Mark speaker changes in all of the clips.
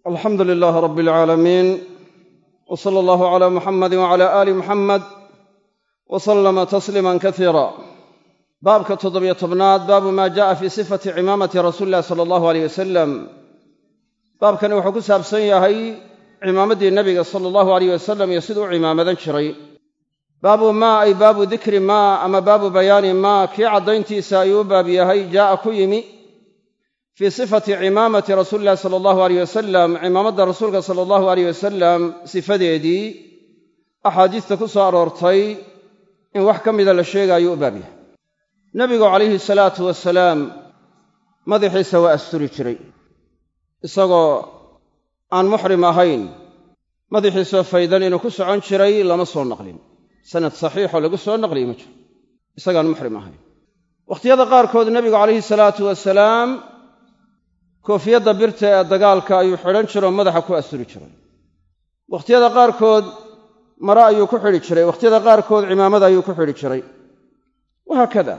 Speaker 1: alxamdu lilaahi rabbi alcaalamiin w sala allahu calaa muxamadi wacala aali muxamed wa sallama tasliiman kasiira baabka toddobiyo tobnaad baabu maa ja'a fii sifati cimaamati rasuuli illahi sala allahu aleyh wasalam baabkani wuxuu ku saabsan yahay cimaamaddii nebiga sala allahu aleyh wasalam iyo siduu u cimaamadan jiray baabu maa ay baabu dikri maa ama baabu bayaani maa kii caddayntiisa ayuu u baab yahay jaa'a ku yimi fii sifati cimaamati rasuuli illahi sala allahu aleyh wasalam cimaamadda rasuulka sala allahu aleyh wasalam sifadeedii axaadiista ku soo aroortay in wax ka mida la sheegaayo u baab yahay nebigu calayhi salaatu wasalaam madaxiisa waa asturi jiray isagoo aan muxrim ahayn madaxiisoo faydan inuu ku socon jiray lama soo naqlin sanad saxiixoo lagu soo naqliye ma jiro isagaan muxrim ahayn wakhtiyada qaarkood nebigu calayhi salaatu wasalaam koofiyadda birta ee dagaalka ayuu xidhan jiroo madaxa ku asturi jiray wakhtiyada qaarkood mare ayuu ku xidhi jiray wakhtiyada qaarkood cimaamada ayuu ku xidhi jiray wahaakada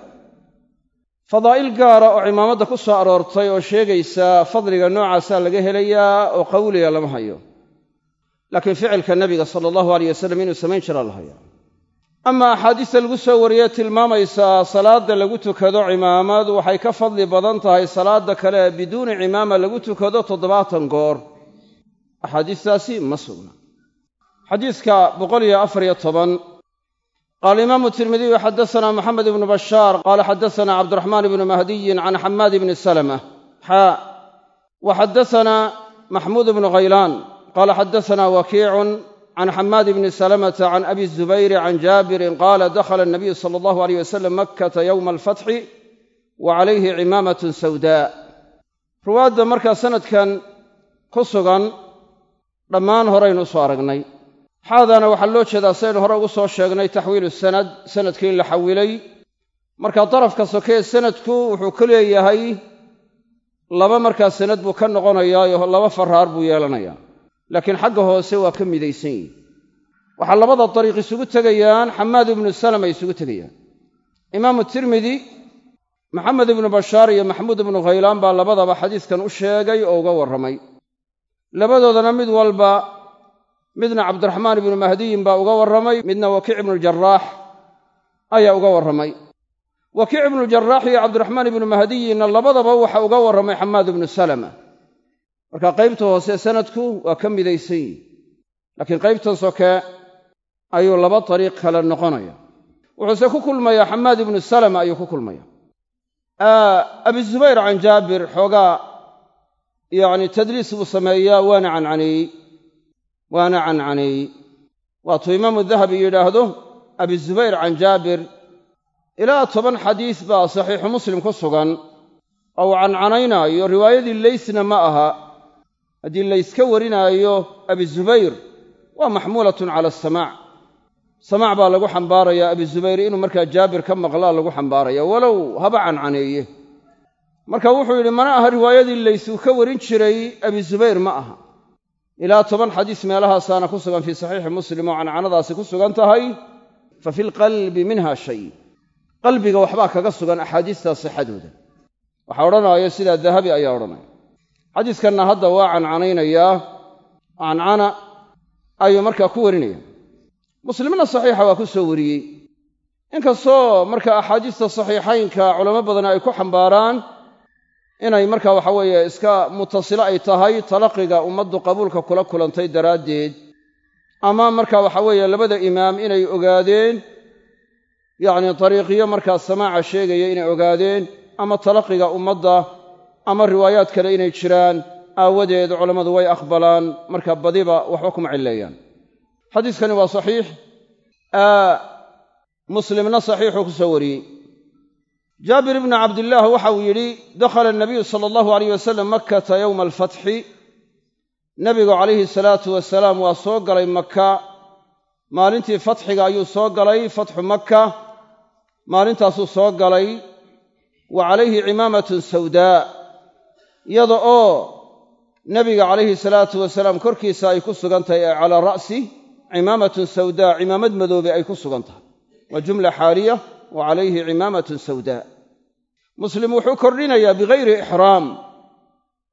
Speaker 1: fadaa'il gaara oo cimaamadda ku soo aroortay oo sheegaysa fadliga noocaasaa laga helayaa oo qawliga lama hayo laakiin ficilka nebiga sala allahu aleyh wasalam inuu samayn jiraa la hayaa ama axaadiista lagu soo wariyee tilmaamaysaa salaadda lagu tukado cimaamad waxay ka fadli badan tahay salaadda kale biduuni cimaama lagu tukado toddobaatan goor axaadiistaasi ma sugna xadiiska boqol iyo afar iyo toban qaala imaamu tirmidiyu xadasanaa moxamed ibnu bashaar qaala xadasanaa cabdiraxmaan ibnu mahdiyin can xamaad ibni salama xaa wa xadasanaa maxmuud ibnu khaylaan qaala xadasanaa wakiicun can xamaad bni salamata can abi zubayri can jaabirin qaala dakhala anabiyu sala allahu aleyh wasalam makkata yowma alfatxi wa calayhi cimaamatun sawdaa ruwaadda markaa sanadkan ku sugan dhammaan horaynu usoo aragnay xaadaana waxaa loo jeedaa saynu hore ugu soo sheegnay taxwiilu sanad sanadkii in la xawilay marka darafka sokee sanadku wuxuu ka leeyahay laba markaa sanad buu ka noqonayaayo laba faraar buu yeelanayaa laakiin xagga hoose waa ka midaysan yihin waxaa labada dariiq isugu tegayaan xamaad ibnu salama isugu tegayaan imaamu tirmidi maxamed ibnu bashaar iyo maxmuud ibnu khaylaan baa labadaba xadiiskan u sheegay oo uga warramay labadoodana mid walba midna cabdiraxmaan ibnu mahdiyin baa uga warramay midna wakiic ibnujaraax ayaa uga warramay wakiic ibnujaraax iyo cabdiraxmaan ibnu mahdiyinna labadaba waxa uga warramay xamaad ibnu salama marka qaybta hoose sanadku waa ka midaysan yihi laakiin qaybtan soke ayuu laba dariiq kale noqonaya wuxuuse ku kulmayaa xamaad ibnu salama ayuu ku kulmaya abi zubayr can jaabir xoogaa yacni tadliis buu sameeyaa waana cancaneeyey waana cancaneeyey waatuu imaamu dahabi yidhaahdo abi zubayr can jaabir ilaa toban xadiis baa saxiixu muslim ku sugan oo uu cancanaynaayo riwaayadii leysna ma aha haddii layska warinaayo abi zubayr waa maxmuulatun cala asamaac samaac baa lagu xambaarayaa abi zubayr inuu markaa jaabir ka maqlaa lagu xambaaraya walow haba cancaneeye marka wuxuu yidhi mana aha riwaayadii lays uu ka warin jiray abi zubayr ma aha ilaa toban xadiis meelahaasaana ku sugan fii saxiixi muslim oo cancanadaasi ku sugan tahay fa fi lqalbi minha shay qalbiga waxbaa kaga sugan axaadiistaa sixadooda waxaa odhanaayo sidaa dahabi ayaa odhanaya xadiiskanna hadda waa cancanaynayaa cancana ayuu markaa ku warinaya muslimna saxiixa waa ku soo wariyey inkastoo marka axaadiista saxiixaynka culamo badan ay ku xambaaraan inay marka waxa weeye iska mutasilo ay tahay talaqiga ummaddu qabuulka kula kulantay daraaddeed ama marka waxa weeye labada imaam inay ogaadeen yacni dariiqiyo markaa samaaca sheegaya inay ogaadeen ama talaqiga ummadda ama riwaayaad kale inay jiraan aawadeed culammadu way aqbalaan marka badiba waxba kuma cilleeyaan xadiiskani waa saxiix muslimna saxiixuu ku soo wariyey jaabir ibnu cabdillaah waxa uu yidhi dakhala anabiyu sala allahu aleyh wasalam makkata yowma alfatxi nebigu calayhi salaatu wasalaam waa soo galay maka maalintii fatxiga ayuu soo galay fatxu makka maalintaasuu soo galay wa calayhi cimaamatun sawdaa iyada oo nebiga calayhi salaatu wasalaam korkiisa ay ku sugan tahay ee calaa ra'si cimaamatun sawdaa cimaamad madoobe ay ku sugan tahay waa jumla xaaliya wa calayhi cimaamatun sawdaa muslim wuxuu kordhinayaa bikayri ixraam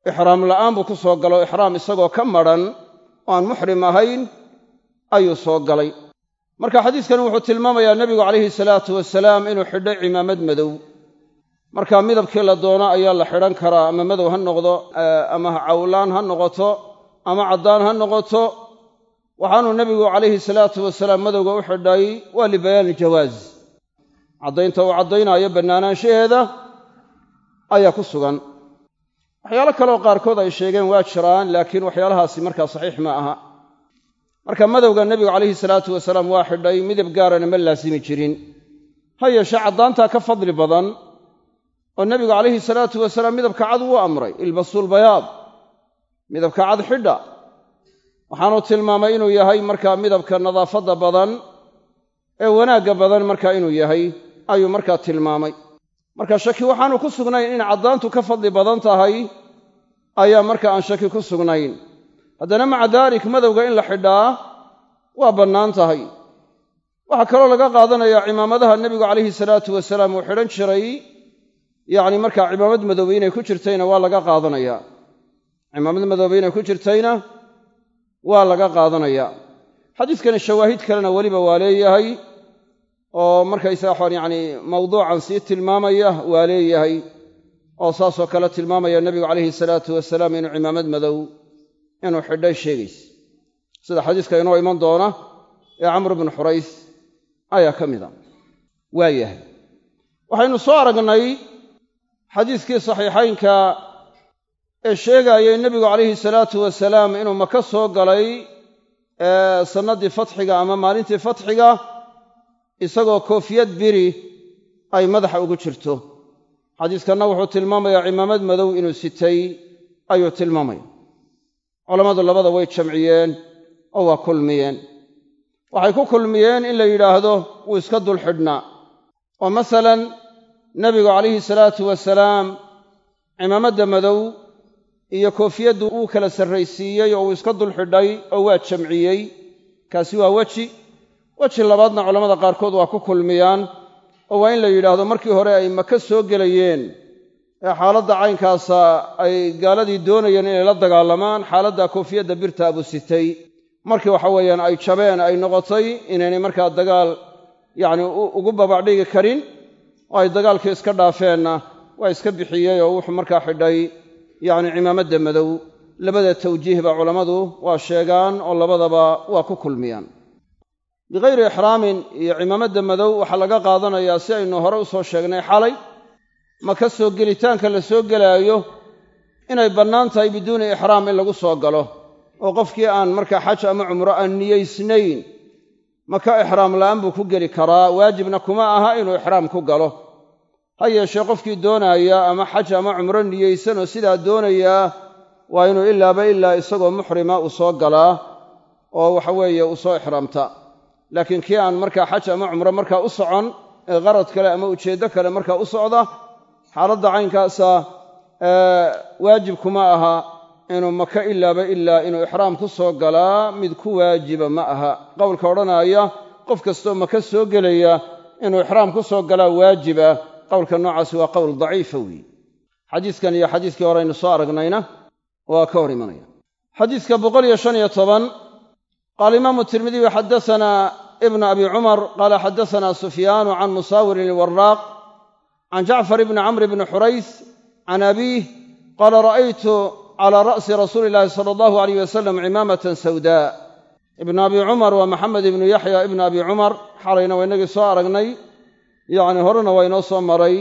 Speaker 1: ixraam la'aan buu ku soo galo ixraam isagoo ka madhan oo aan muxrim ahayn ayuu soo galay marka xadiiskani wuxuu tilmaamayaa nebigu calayhi salaatu wasalaam inuu xidhay cimaamad madow marka midabkii la doono ayaa la xidhan karaa ama madow ha noqdo ama cawlaan ha noqoto ama caddaan ha noqoto waxaanuu nebigu calayhi salaatu wasalaam madowga u xidhay waa libayaani jawaaz caddaynta uu caddaynaayo bannaanaanshaheeda ayaa ku sugan waxyaalo kaleoo qaarkood ay sheegeen waa jiraan laakiin waxyaalahaasi markaa saxiix ma aha marka madowga nebigu calayhi salaatu wasalaam waa xidhay midab gaarana ma laasimi jirin ha yeeshee caddaantaa ka fadli badan oo nebigu calayhi salaatu wasalaam midabka cad wuu amray ilbasuulbayaad midabka cad xidha waxaanuu tilmaamay inuu yahay markaa midabka nadaafadda badan ee wanaagga badan markaa inuu yahay ayuu markaa tilmaamay marka shaki waxaanu ku sugnayn in caddaantu ka fadli badan tahay ayaa marka aan shaki ku sugnayn haddana maca daalik madowga in la xidhaa waa bannaan tahay waxaa kaloo laga qaadanayaa cimaamadaha nebigu calayhi salaatu wasalaam uu xidhan jiray yacni markaa cimaamad madoobe inay ku jirtayna waa laga qaadanayaa cimaamad madoobe inay ku jirtayna waa laga qaadanayaa xadiiskani shawaahid kalena weliba waa leeyahay oo markaysaga waxaan yacni mawduucan sii tilmaamaya waa leeyahay oo saasoo kale tilmaamaya nebigu calayhi salaatu wasalaam inuu cimaamad madow inuu xidhay sheegaysa sida xadiiska inoo iman doona ee camr bnu xurays ayaa ka mida waa yahay waxaynu soo aragnay xadiiskii saxiixaynka ee sheegaayay nebigu calayhi salaatu wasalaam inuu maka soo galay sannaddii fatxiga ama maalintii fatxiga isagoo koofiyad biri ay madaxa ugu jirto xadiiskanna wuxuu tilmaamayaa cimaamad madow inuu sitay ayuu tilmaamaya culammadu labada way jamciyeen oo waa kulmiyeen waxay ku kulmiyeen in la yidhaahdo wuu iska dul xidhnaa oo masalan nebigu calayhi salaatu wasalaam cimaamadda madow iyo koofiyaddu wuu kala sarraysiiyey oo uu iska dul xidhay oo waa jamciyey kaasi waa weji weji labaadna culammada qaarkood waa ku kulmiyaan oo waa in la yidhaahdo markii hore ay maka soo gelayeen ee xaaladda caynkaasa ay gaaladii doonayeen inay la dagaalamaan xaaladda koofiyadda birta abuu sitay markii waxa weeyaan ay jabeen ay noqotay inaynay markaa dagaal yacni ugu babacdhigi karin oo ay dagaalkii iska dhaafeenna waa iska bixiyey oo wuxuu markaa xidhay yacni cimaamadda madow labada tawjiihba culammadu waa sheegaan oo labadaba waa ku kulmiyaan bikayri ixraamin iyo cimaamadda madow waxaa laga qaadanayaa si aynu hore u soo sheegnay xalay maka soo gelitaanka la soo gelaayo inay bannaan tahay biduuni ixraam in lagu soo galo oo qofkii aan markaa xaj ama cumro aan niyaysnayn maka ixraam la'aan buu ku geli karaa waajibna kuma aha inuu ixraam ku galo ha yeeshee qofkii doonaaya ama xaj ama cumro niyeysan oo sidaa doonayaa waa inuu ilaaba ilaa isagoo muxrima uu soo galaa oo waxa weeye uu soo ixraamta laakiin kii aan markaa xaj ama cumro markaa u socon ee qarad kale ama ujeeddo kale markaa u socda xaaladda caynkaasa waajib kuma aha inuu maka ilaaba ilaa inuu ixraam ku soo galaa mid ku waajiba ma aha qowlka odhanaaya qof kastoo maka soo gelaya inuu ixraam ku soo galaa waajiba qowlka noocaasi waa qowl daciifa weeye xadiiskan iyo xadiiskii hore aynu soo aragnayna waa ka hor imanaya xadiiska boqol iyo shan iyo toban qaala imaamu tirmidiyu xaddasanaa ibnu abi cumar qaala xaddasanaa sufyaanu can musaawirin ilwaraaq can jacfar ibni camr bni xurays can abiih qaala ra'aytu cala ra'si rasuuli illaahi sala allahu alayh wasalam cimaamatan sawdaa ibnu abi cumar waa maxamed ibnu yaxya ibnu abi cumar xalayna waa inagii soo aragnay yacni horena waa inoo soo maray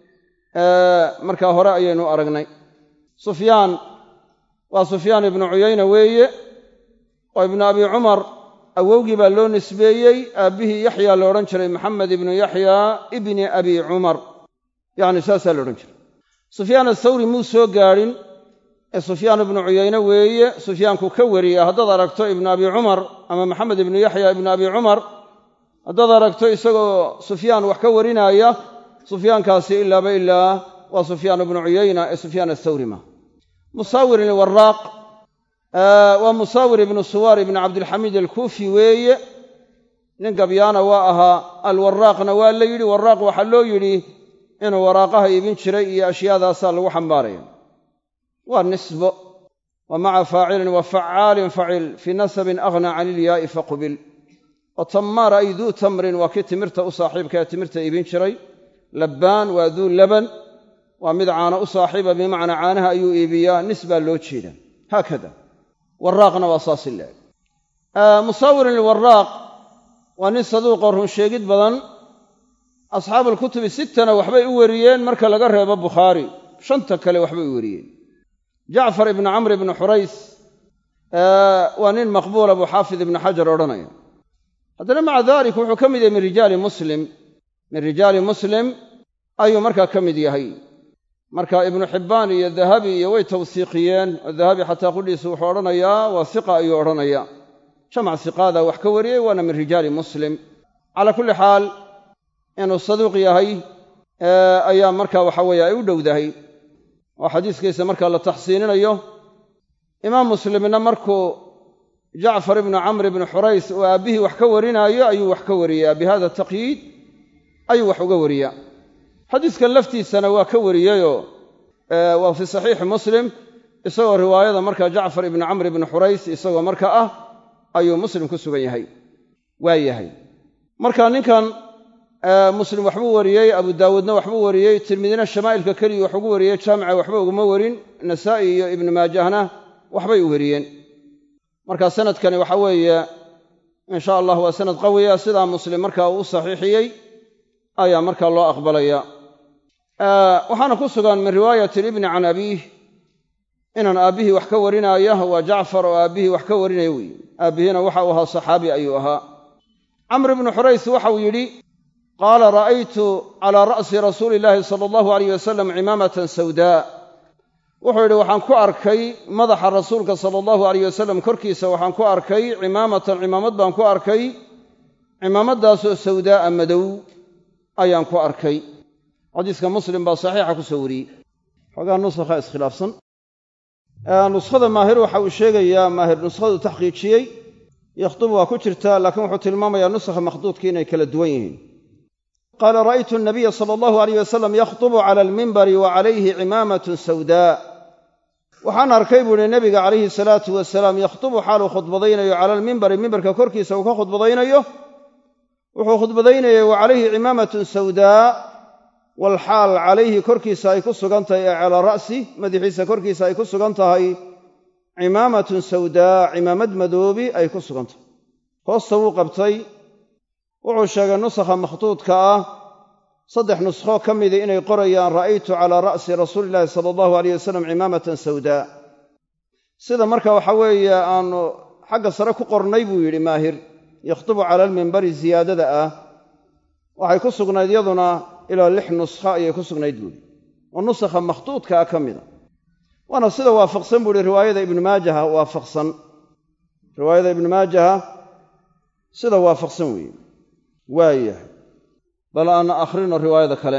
Speaker 1: markaa hore ayaynu aragnay sufyaan waa sufyaan ibnu cuyayna weeye oo ibnu abi cumar awowgii baa loo nisbeeyey aabbihii yaxya la odhan jiray maxamed ibnu yaxya ibni abi cumar yacni saasaa la odhan jiray sufyaan athawri muu soo gaadhin ee sufyaan ibnu cuyayne weeye sufyaanku ka wariya haddaad aragto ibnu abi cumar ama maxamed ibnu yaxya ibnu abi cumar haddaad aragto isagoo sufyaan wax ka warinaaya sufyaankaasi ilaaba ilaa waa sufyaan ibnu cuyayna ee sufyaan athawri ma musaawirin ilwaraaq waa musaawir ibnu suwaar ibni cabdilxamiid alkuufi weeye nin gabyaana waa ahaa alwaraaqna waa la yidhi waraaq waxaa loo yidhi inuu waraaqaha iibin jiray iyo ashyaadaasaa lagu xambaaraya waa nisbo wa maca faacilin wa facaalin facil fii nasabin aghnaa can ilyaa'i faqubil oo tammaar ay duu tamrin waa kii timirta u saaxiibka ee timirta iibin jiray labbaan waa duu laban waa mid caano u saaxiiba bimacnaa caanaha ayuu iibiyaa nis baa loo jeeda haakada waraaqna waa saasi leeg musaawirin ilwaraaq waa nin saduuqoo runsheegid badan asxaabuulkutubi sittana waxbay u weriyeen marka laga reebo bukhaari shanta kale waxbay u weriyeen jacfar ibnu camr ibnu xurays waa nin maqbuula buu xaafid ibnu xajar odhanaya haddana maca dalik wuxuu ka mid yahay min rijaali muslim min rijaali muslim ayuu markaa ka mid yahay marka ibnu xibbaan iyo dahabi iyo way tawsiiqiyeen oo dahabi xataa qudhiisu wuxuu odhanayaa waa hiqa ayuu odhanaya jamac hiqaada wax ka wariyey waana min rijaali muslim calaa kulli xaal inuu saduuq yahay ayaa marka waxa weeye ay u dhowdahay oo xadiiskiisa marka la taxsiininayo imaam muslimna markuu jacfar ibnu camr ibnu xurays uu aabbihii wax ka warinaayo ayuu wax ka wariyaa bi hada taqyiid ayuu wax uga wariyaa xadiiskan laftiisana waa ka wariyeyoo waa fii saxiixi muslim isagoo riwaayada marka jacfar ibnu camr ibnu xurays isagoo marka ah ayuu muslim ku sugan yahay waa yahay marka ninkan muslim waxbuu wariyey abu daawuudna waxbuu wariyey tirmidina shamaa'ilka keliya wax ugu wariyey jaamica waxba uguma warin nasaa'i iyo ibnu maajahna waxbay u wariyeen marka sanadkani waxa weeye insha allah waa sanad qawiya sidaa muslim marka uu u saxiixiyey ayaa markaa loo aqbalaya waxaana ku sugan min riwaayati libni can abiih inaan aabbihii wax ka warinaya waa jacfar oo aabbihii wax ka warinaya weeye aabbihiina waxa uu ahaa saxaabi ayuu ahaa camr ibnu xurays waxau yidhi qaala ra'aytu calaa ra'si rasuuli illaahi sala allahu alayh wasalam cimaamatan sawdaa wuxuu yidhi waxaan ku arkay madaxa rasuulka sala allahu alayh wasalam korkiisa waxaan ku arkay cimaamatan cimaamad baan ku arkay cimaamadaasoo sawdaa'a madow ayaan ku arkay xadiiska muslim baa saxiixa ku soo wariyey xoogaa nusakha iskhilaafsan nuskhada maahir waxa uu sheegayaa maahir nuskhadu taxqiijiyey yakhdubu waa ku jirtaa laakiin wuxuu tilmaamayaa nusakha makhduudka inay kala duwan yihiin qaala ra'aytu nabiya sala allahu alayh wasalam yakhdubu cala almimbari wa calayhi cimaamatun sawdaa waxaan arkay buu ihi nebiga calayhi salaatu wasalaam yakhdubu xaaluu khudbadaynayo cala almimbari mimbarka korkiisa uu ka khudbadaynayo wuxuu khudbadaynayay wa calayhi cimaamatun sawdaa walxaal calayhi korkiisa ay ku sugan tahay ee calaa ra'si madaxiisa korkiisa ay ku sugan tahay cimaamatun sawdaa cimaamad madoobi ay ku sugan tahay hoosta wuu qabtay wuxuu sheegay nusakha makhduudka ah saddex nuskho ka midii inay qorayaan ra'aytu calaa ra'si rasuuli illaahi sala allahu alayh wasalam cimaamatan sawdaa sida marka waxa weeye aanu xagga sare ku qornay buu yidhi maahir yakhdubu cala almimbari ziyaadada ah waxay ku sugnayd yaduna ilaa lix nuskha ayay ku sugnayd buuhi oo nusakha makhduudka ah ka mida waana sida waafaqsan buu ihi riwaayada ibnu maajaha waafaqsan riwaayada ibnu maajaha sida waafaqsan weeye waayahay bal aan akhrino riwaayada kale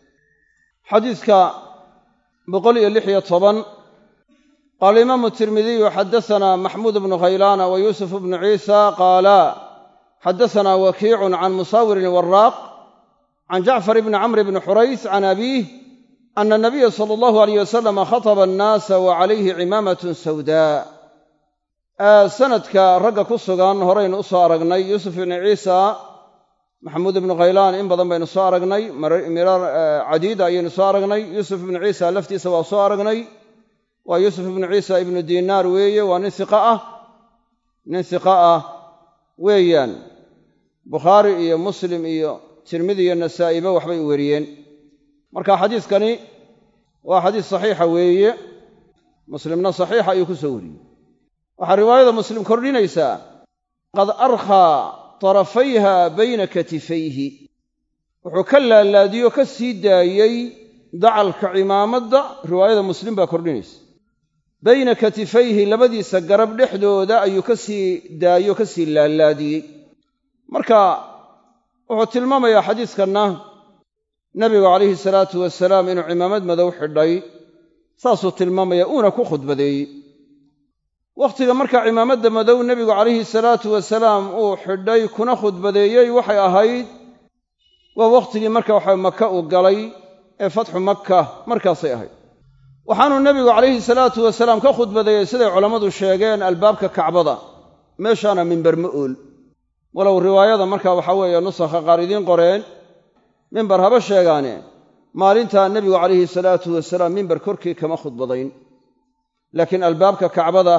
Speaker 1: xadiidka boqol iyo lix iyo toban qaala imaamu tirmidiyu xadasanaa maxmuud bnu khaylaana wa yuusuf bnu ciisa qaala xadasanaa wakiicun can musaawirin waraaq can jacfar bni camr bni xurays can abiih ana nabiya sala allahu alayh wasalam khataba annaasa wa calayhi cimaamatun sawdaa sanadka ragga ku sugan horaynu u soo aragnay yuusuf ibni ciisa maxamuud ibnu khaylaan in badan baynu soo aragnay miraar cadiida ayaynu soo aragnay yuusuf ibnu ciisa laftiisa waa soo aragnay waa yuusuf ibnu ciisa ibnu diinaar weeye waa nin iqa ah nin hiqa ah weeyaan bukhaari iyo muslim iyo tirmidi iyo nasaa'iba waxbay u weriyeen marka xadiiskani waa xadiis saxiixa weeye muslimna saxiixa ayuu ku soo wariyey waxaa riwaayada muslim kordhinaysaa qad arkhaa tarafayha bayna katifayhi wuxuu ka laalaadiyo ka sii daayey dacalka cimaamadda riwaayada muslim baa kordhinaysa bayna katifayhi labadiisa garab dhexdooda ayuu ka sii daayo ka sii laalaadiyey marka wuxuu tilmaamayaa xadiiskanna nebigu calayhi salaatu wasalaam inuu cimaamad madow xidhay saasuu tilmaamaya uuna ku khudbadeeyey wakhtiga markaa cimaamadda madow nebigu calayhi salaatu wasalaam uu xidhay kuna khudbadeeyey waxay ahayd waa wakhtigii marka waxa maka uu galay ee fatxu makka markaasay ahayd waxaanuu nebigu calayhi salaatu wasalaam ka khudbadeeyey siday culammadu sheegeen albaabka kacbada meeshaana mimber ma ool walow riwaayada markaa waxaa weeye nusakha qaar idiin qoreen mimber haba sheegaane maalintaa nebigu calayhi salaatu wasalaam mimber korkii kama khudbadayn laakiin albaabka kacbada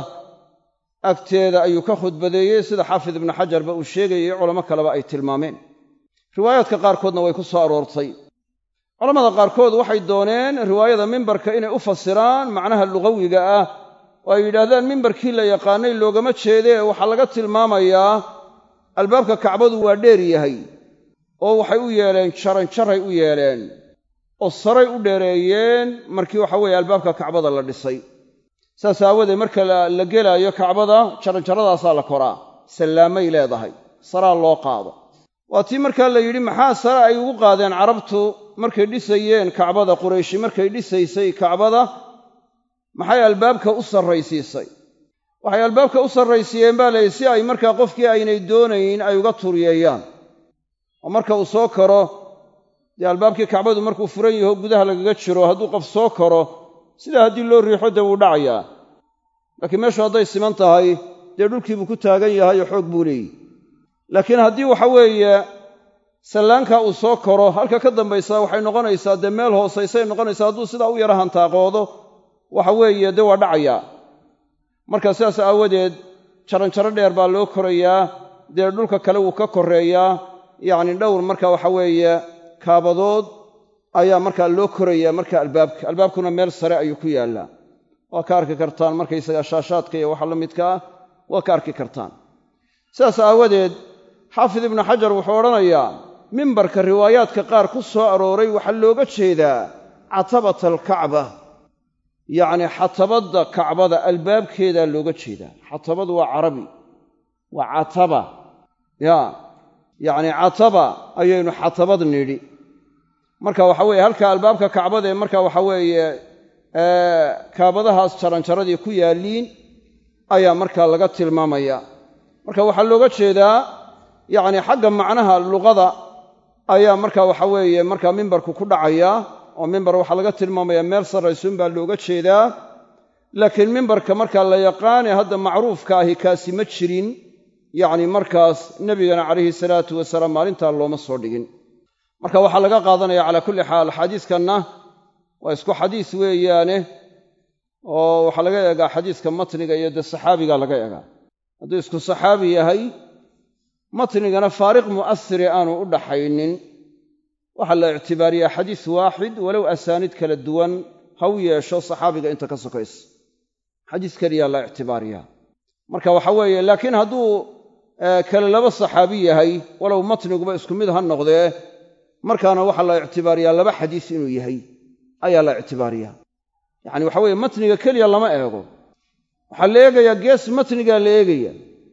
Speaker 1: agteeda ayuu ka khudbadeeyey sida xaafid ibnu xajarba uu sheegayay culamo kaleba ay tilmaameen riwaayaadka qaarkoodna way ku soo aroortay culammada qaarkood waxay dooneen riwaayada mimbarka inay u fasiraan macnaha lugawiga ah oo ay yidhaahdaan mimbarkii la yaqaanay loogama jeedee waxaa laga tilmaamayaa albaabka kacbadu waa dheer yahay oo waxay u yeeleen jaranjaray u yeeleen oo saray u dheereeyeen markii waxa weeye albaabka kacbada la dhisay saas aawadeed marka la gelaayo kacbada jaranjaradaasaa la koraa sallaamay leedahay saraa loo qaado waa tii markaa la yidhi maxaa sare ay ugu qaadeen carabtu markay dhisayeen kacbada qurayshi markay dhisaysay kacbada maxay albaabka u sarraysiisay waxay albaabka u sarraysiiyeen baa layidhi si ay markaa qofkii aynay doonayn ay uga turiyeeyaan oo marka uu soo karo dee albaabkii kacbadu markuu furan yaho gudaha lagaga jiro hadduu qof soo karo sidaa haddii loo riixo dee wuu dhacayaa laakiin meeshu hadday siman tahay dee dhulkiibuu ku taagan yahay oo xoog buu leeyihi laakiin haddii waxa weeye sallaankaa uu soo koro halka ka dambaysaa waxay noqonaysaa dee meel hoosaysay noqonaysaa hadduu sidaa u yara hantaaqoodo waxa weeye dee waa dhacayaa marka sidaas aawadeed jaranjaro dheer baa loo korayaa dee dhulka kale wuu ka korreeyaa yacni dhowr marka waxa weeye kaabadood ayaa markaa loo korayaa marka albaabka albaabkuna meel sare ayuu ku yaallaa waa ka arki kartaan markaysaga shaashaadka iyo waxa la midka ah waa ka arki kartaan sidaas aawadeed xaafid ibnu xajar wuxuu odhanayaa mimbarka riwaayaadka qaar ku soo arooray waxaa looga jeedaa catabata alkacba yacni xatabadda kacbada albaabkeedaa looga jeedaa xatabadu waa carabi waa cataba ya yacni cataba ayaynu xatabad nidhi marka waxa weeye halka albaabka kacbada ee marka waxa weeye kaabadahaas jaranjaradii ku yaalliin ayaa markaa laga tilmaamaya marka waxaa looga jeedaa yacni xagga macnaha luqada ayaa marka waxa weeye markaa mimbarku ku dhacaya oo mimbar waxaa laga tilmaamayaa meel sarraysuun baa looga jeedaa laakiin mimbarka markaa la yaqaane hadda macruufka ahi kaasi ma jirin yacni markaas nebigana calayhi salaatu wasalaam maalintaa looma soo dhigin marka waxaa laga qaadanaya calaa kulli xaal xadiiskanna waa isku xadiis weeyaane oo waxaa laga eegaa xadiiska matniga iyo dee saxaabiga laga eegaa hadduu isku saxaabi yahay matnigana faariq mu'asiri aanu u dhaxaynin waxaa la ictibaariyaa xadiis waaxid walow asaaniid kala duwan ha u yeesho saxaabiga inta ka sokaysa xadiis keliyaa la ictibaariyaa marka waxa weeye laakiin hadduu kale laba saxaabi yahay walow matniguba isku mid ha noqdee markaana waxaa la ictibaariyaa laba xadiis inuu yahay ayaa la ictibaariyaa yacni waxa weeye matniga keliya lama eego waxaa la eegayaa gees matnigaa la eegaya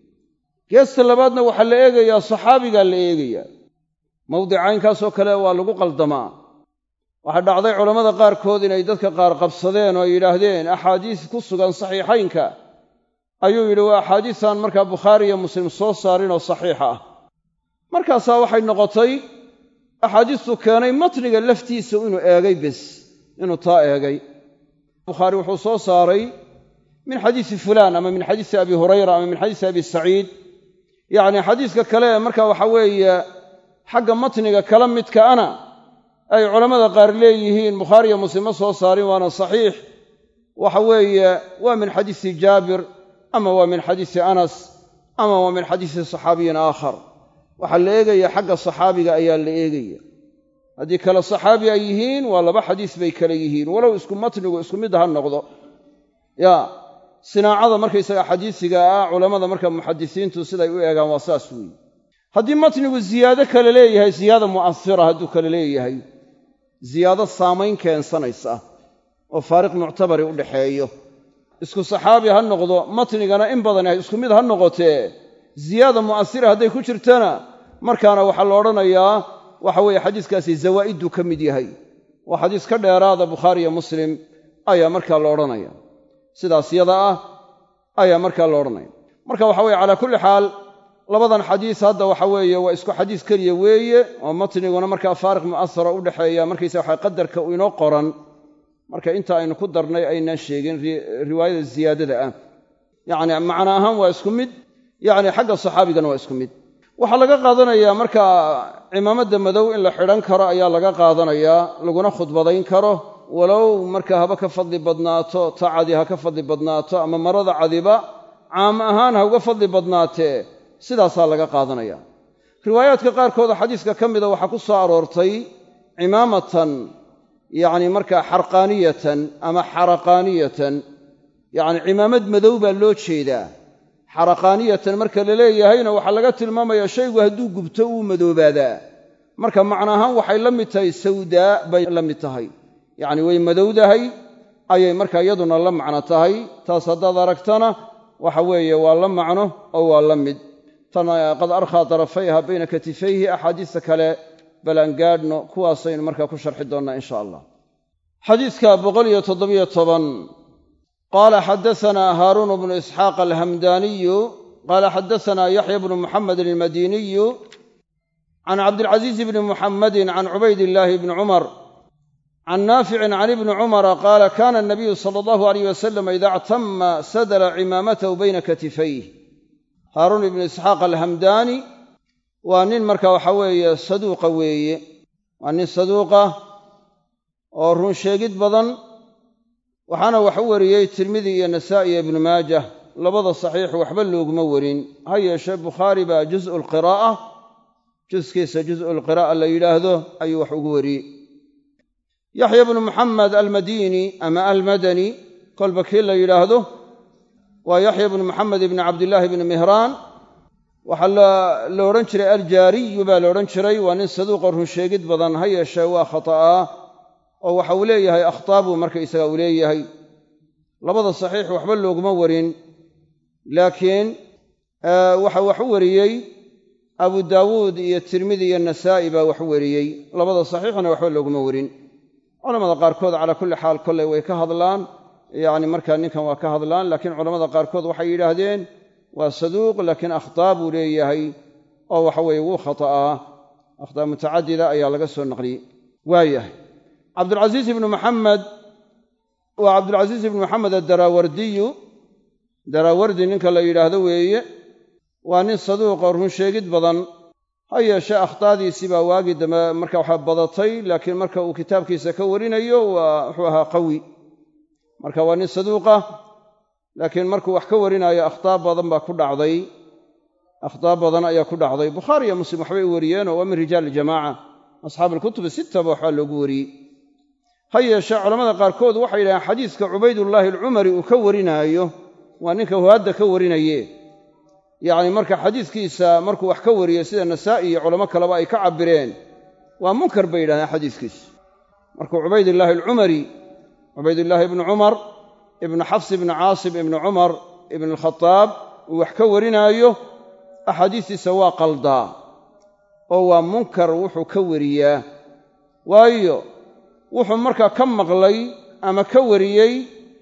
Speaker 1: geesta labaadna waxaa la eegayaa saxaabigaa la eegayaa mawdicaynkaasoo kale waa lagu qaldamaa waxaa dhacday culammada qaarkood inay dadka qaar qabsadeen oo ay yidhaahdeen axaadiis ku sugan saxiixaynka ayuu yidhi waa axaadiisaan markaa bukhaari iyo muslim soo saarin oo saxiixa ah markaasaa waxay noqotay axaadiistu keenay matniga laftiisa inuu eegay bes inuu taa eegay bukhaari wuxuu soo saaray min xadiisi fulaan ama min xadiisi abi hurayra ama min xadiisi abi saciid yacni xadiiska kale ee marka waxa weeye xagga matniga kala midkaana ay culammada qaar leeyihiin bukhaariyo muslim ma soo saarin waana saxiix waxa weeye waa min xadiisi jaabir ama waa min xadiisi anas ama waa min xadiisi saxaabiyin aakhar waxaa la eegaya xagga saxaabiga ayaa la eegaya haddii kale saxaabi ay yihiin waa laba xadiis bay kale yihiin walow isku matnigu isku mid ha noqdo ya sinaacada markaysaga xadiisiga ah culammada marka muxadisiintu siday u eegaan waa saas weeye haddii matnigu ziyaado kale leeyahay ziyaada mu'asira hadduu kale leeyahay ziyaado saamayn keensanaysa oo faariq muctabari u dhaxeeyo isku saxaabi ha noqdo matnigana in badan ay isku mid ha noqotee ziyaada mu'asira hadday ku jirtana markaana waxaa la odhanayaa waxa weeye xadiiskaasi zawaa'idduu ka mid yahay waa xadiis ka dheeraada bukhaari iyo muslim ayaa markaa la odhanaya sidaas yada ah ayaa markaa la odhanaya marka waxa weye calaa kulli xaal labadan xadiis hadda waxa weeye waa isku xadiis keliya weeye oo matniguna markaa faariq mu'asara u dhexeeya markaysa waxa qadarka inoo qoran marka inta aynu ku darnay aynaan sheegin riwaayada ziyaadada ah yacni macna ahaan waa isku mid yacni xagga saxaabigana waa isku mid waxaa laga qaadanayaa marka cimaamadda madow in la xidhan karo ayaa laga qaadanayaa laguna khudbadayn karo walow marka haba ka fadli badnaato ta cadi ha ka fadli badnaato ama marada cadiba caam ahaan ha uga fadli badnaatee sidaasaa laga qaadanaya riwaayaadka qaarkooda xadiiska ka mida waxaa ku soo aroortay cimaamatan yacni markaa xarqaaniyatan ama xaraqaaniyatan yacni cimaamad madow baa loo jeedaa xaraqaaniyatan marka la leeyahayna waxaa laga tilmaamayaa shaygu hadduu gubto uu madoobaadaa marka macna ahaan waxay la mid tahay sawdaa bay la mid tahay yacni way madowdahay ayay marka iyaduna la macno tahay taas haddaad aragtana waxa weeye waa la macno oo waa la mid tan qad arkhaa darafayha bayna katifayhi axaadiista kale bal aan gaadhno kuwaasaynu markaa ku sharxi doonnaa insha allah xadiidka boqoliyo toddobiyo toban qaala xadasanaa haaruun bnu isxaaq alhamdaaniyu qaala xadasanaa yaxya bnu muxamedin almadiniyu can cabdilcasiiz bni muxammadin can cubaydillaahi bni cumar can naaficin can ibni cumara qaala kana anabiyu sala allahu alayh wasalam ida actama sadala cimaamatahu bayna katifayh haaruun ibnu isxaaq alhamdaani waa nin marka waxa weeye saduuqa weeye waa nin saduuqa oo run sheegid badan waxaana wax u wariyey tirmidi iyo nasaa'i iyo ibnu maajah labada saxiix waxba looguma warin ha yeeshee bukhaari baa jus'u alqiraa'a juskiisa jus'u alqiraa'a la yidhaahdo ayuu wax ugu wariyey yaxya bnu muxamed almadiini ama almadani kolba kii la yidhaahdo waa yaxya bnu muxamed ibni cabdillaahi bni mihraan waxaa la odhan jiray aljaariyu baa la odhan jiray waa nin saduuqa runsheegid badan ha yeeshee waa khata'aa oo waxa uu leeyahay akhtaa buu markaysaga uu leeyahay labada saxiix waxba looguma warin laakiin waxa wax u wariyey abu daawuud iyo tirmidi iyo nasaa'i baa wax u wariyey labada saxiixna waxba looguma warin culamada qaarkood calaa kulli xaal kolley way ka hadlaan yacni markaa ninkan waa ka hadlaan laakiin culamada qaarkood waxay yidhaahdeen waa saduuq laakiin akhtaa buu leeyahay oo waxa weeye wuu khata'aa akhtaa mutacadida ayaa laga soo naqliyey waayahay cabdulcasiis ibnu maxamed waa cabdulcasiis ibnu maxamed adaraawardiyu daraawardi ninka la yidhaahdo weeye waa nin saduuqoo runsheegid badan ha yeeshee akhtaadiisii baa waagii dambe marka waxaa badatay laakiin marka uu kitaabkiisa ka warinayo waa wuxuu ahaa qawi marka waa nin saduuqa laakiin markuu wax ka warinaayo akhtaa badan baa ku dhacday akhtaa badan ayaa ku dhacday bukhaari iyo muslim waxbay u wariyeenoo waa min rijaal iljamaaca asxaabu alkutubi sittaba waxbaa loogu wariyey ha yeeshee culamada qaarkood waxay yidhahdeen xadiiska cubaydullaahi alcumari uu ka warinaayo waa ninka huhaadda ka warinaye yacni marka xadiiskiisa markuu wax ka wariyo sida nasaa'i iyo culamo kaleba ay ka cabbireen waa munkar bay yidhahdeen xadiiskiisu markuu cubaydillaahi alcumari cubaydullaahi ibnu cumar ibnu xafs ibni caasim ibni cumar ibn alkhataab uu wax ka warinaayo axaadiistiisa waa qaldaa oo waa munkar wuxuu ka wariyaa waayo wuxuu markaa ka maqlay ama ka wariyey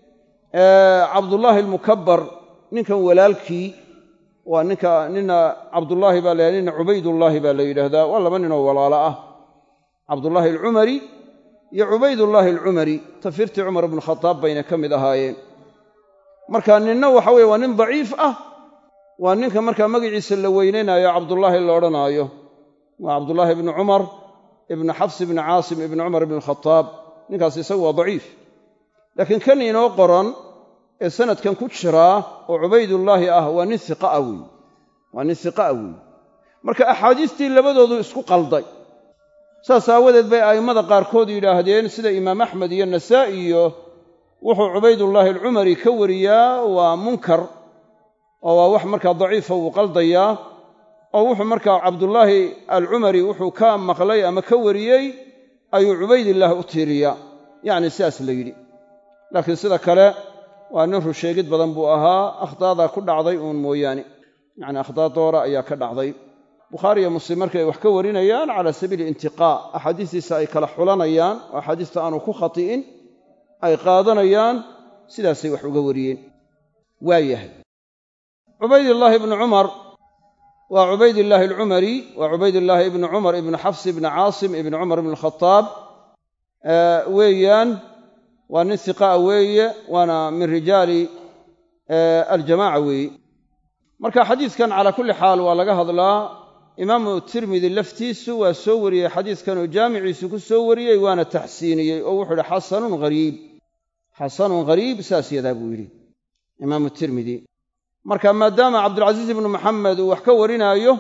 Speaker 1: cabdullaahi almukabbar ninkan walaalkii waa ninka nina cabdullaahi baa la nina cubaydullaahi baa la yidhaahdaa waa laba ninoo walaalo ah cabdullaahi alcumari iyo cubaydullaahi alcumari tafirtii cumar ibnu khataab bayna ka mid ahaayeen marka ninna waxa weye waa nin daciif ah waa ninka markaa magaciisa la weynaynaayo cabdullaahi la odhanaayo waa cabdullaahi ibnu cumar ibnu xafs ibni caasim ibni cumar ibn khataab ninkaas isagu waa daciif laakiin kan inoo qoran ee sanadkan ku jiraa oo cubaydullaahi ah waa nin iqaa wey waa nin hiqaa wey marka axaadiistii labadoodu isku qalday saas aawadeed bay a'immada qaarkood yidhaahdeen sida imaam axmed iyo nasaa'i iyo wuxuu cubaydullaahi alcumari ka wariyaa waa munkar oo waa wax markaa daciifa wuu qaldayaa oo wuxuu markaa cabdullaahi alcumari wuxuu ka maqlay ama ka wariyey ayuu cubaydillaah u tiiriyaa yacni sidaas la yidhi laakiin sida kale waa nin rusheegid badan buu ahaa akhdaadaa ku dhacday uun mooyaane yacni akhdaa doora ayaa ka dhacday bukhaari iyo muslim markay wax ka warinayaan cala sabiili intiqaa axaadiistiisa ay kala xulanayaan oo axaadiista aanu ku khati'in ay qaadanayaan sidaasay wax uga wariyeen waa yahay cubaydillaahi ibnu cumar waa cubaydillaahi alcumari waa cubaydillaahi ibnu cumar ibnu xafs ibni caasim ibni cumar ibn khataab weeyaan waa nin hiqaa weeye waana min rijaali aljamaaca weeye marka xadiidkan calaa kulli xaal waa laga hadlaa imaamu tirmidi laftiisu waa soo wariyey xadiidkan oo jaamiciisu ku soo wariyey waana taxsiiniyey oo wuxuu yidhi xasanun hariib xasanun hariib saas yadaa buu yidhi imaamu tirmidi marka maadaama cabdulcasiis ibnu maxamed uu wax ka warinaayo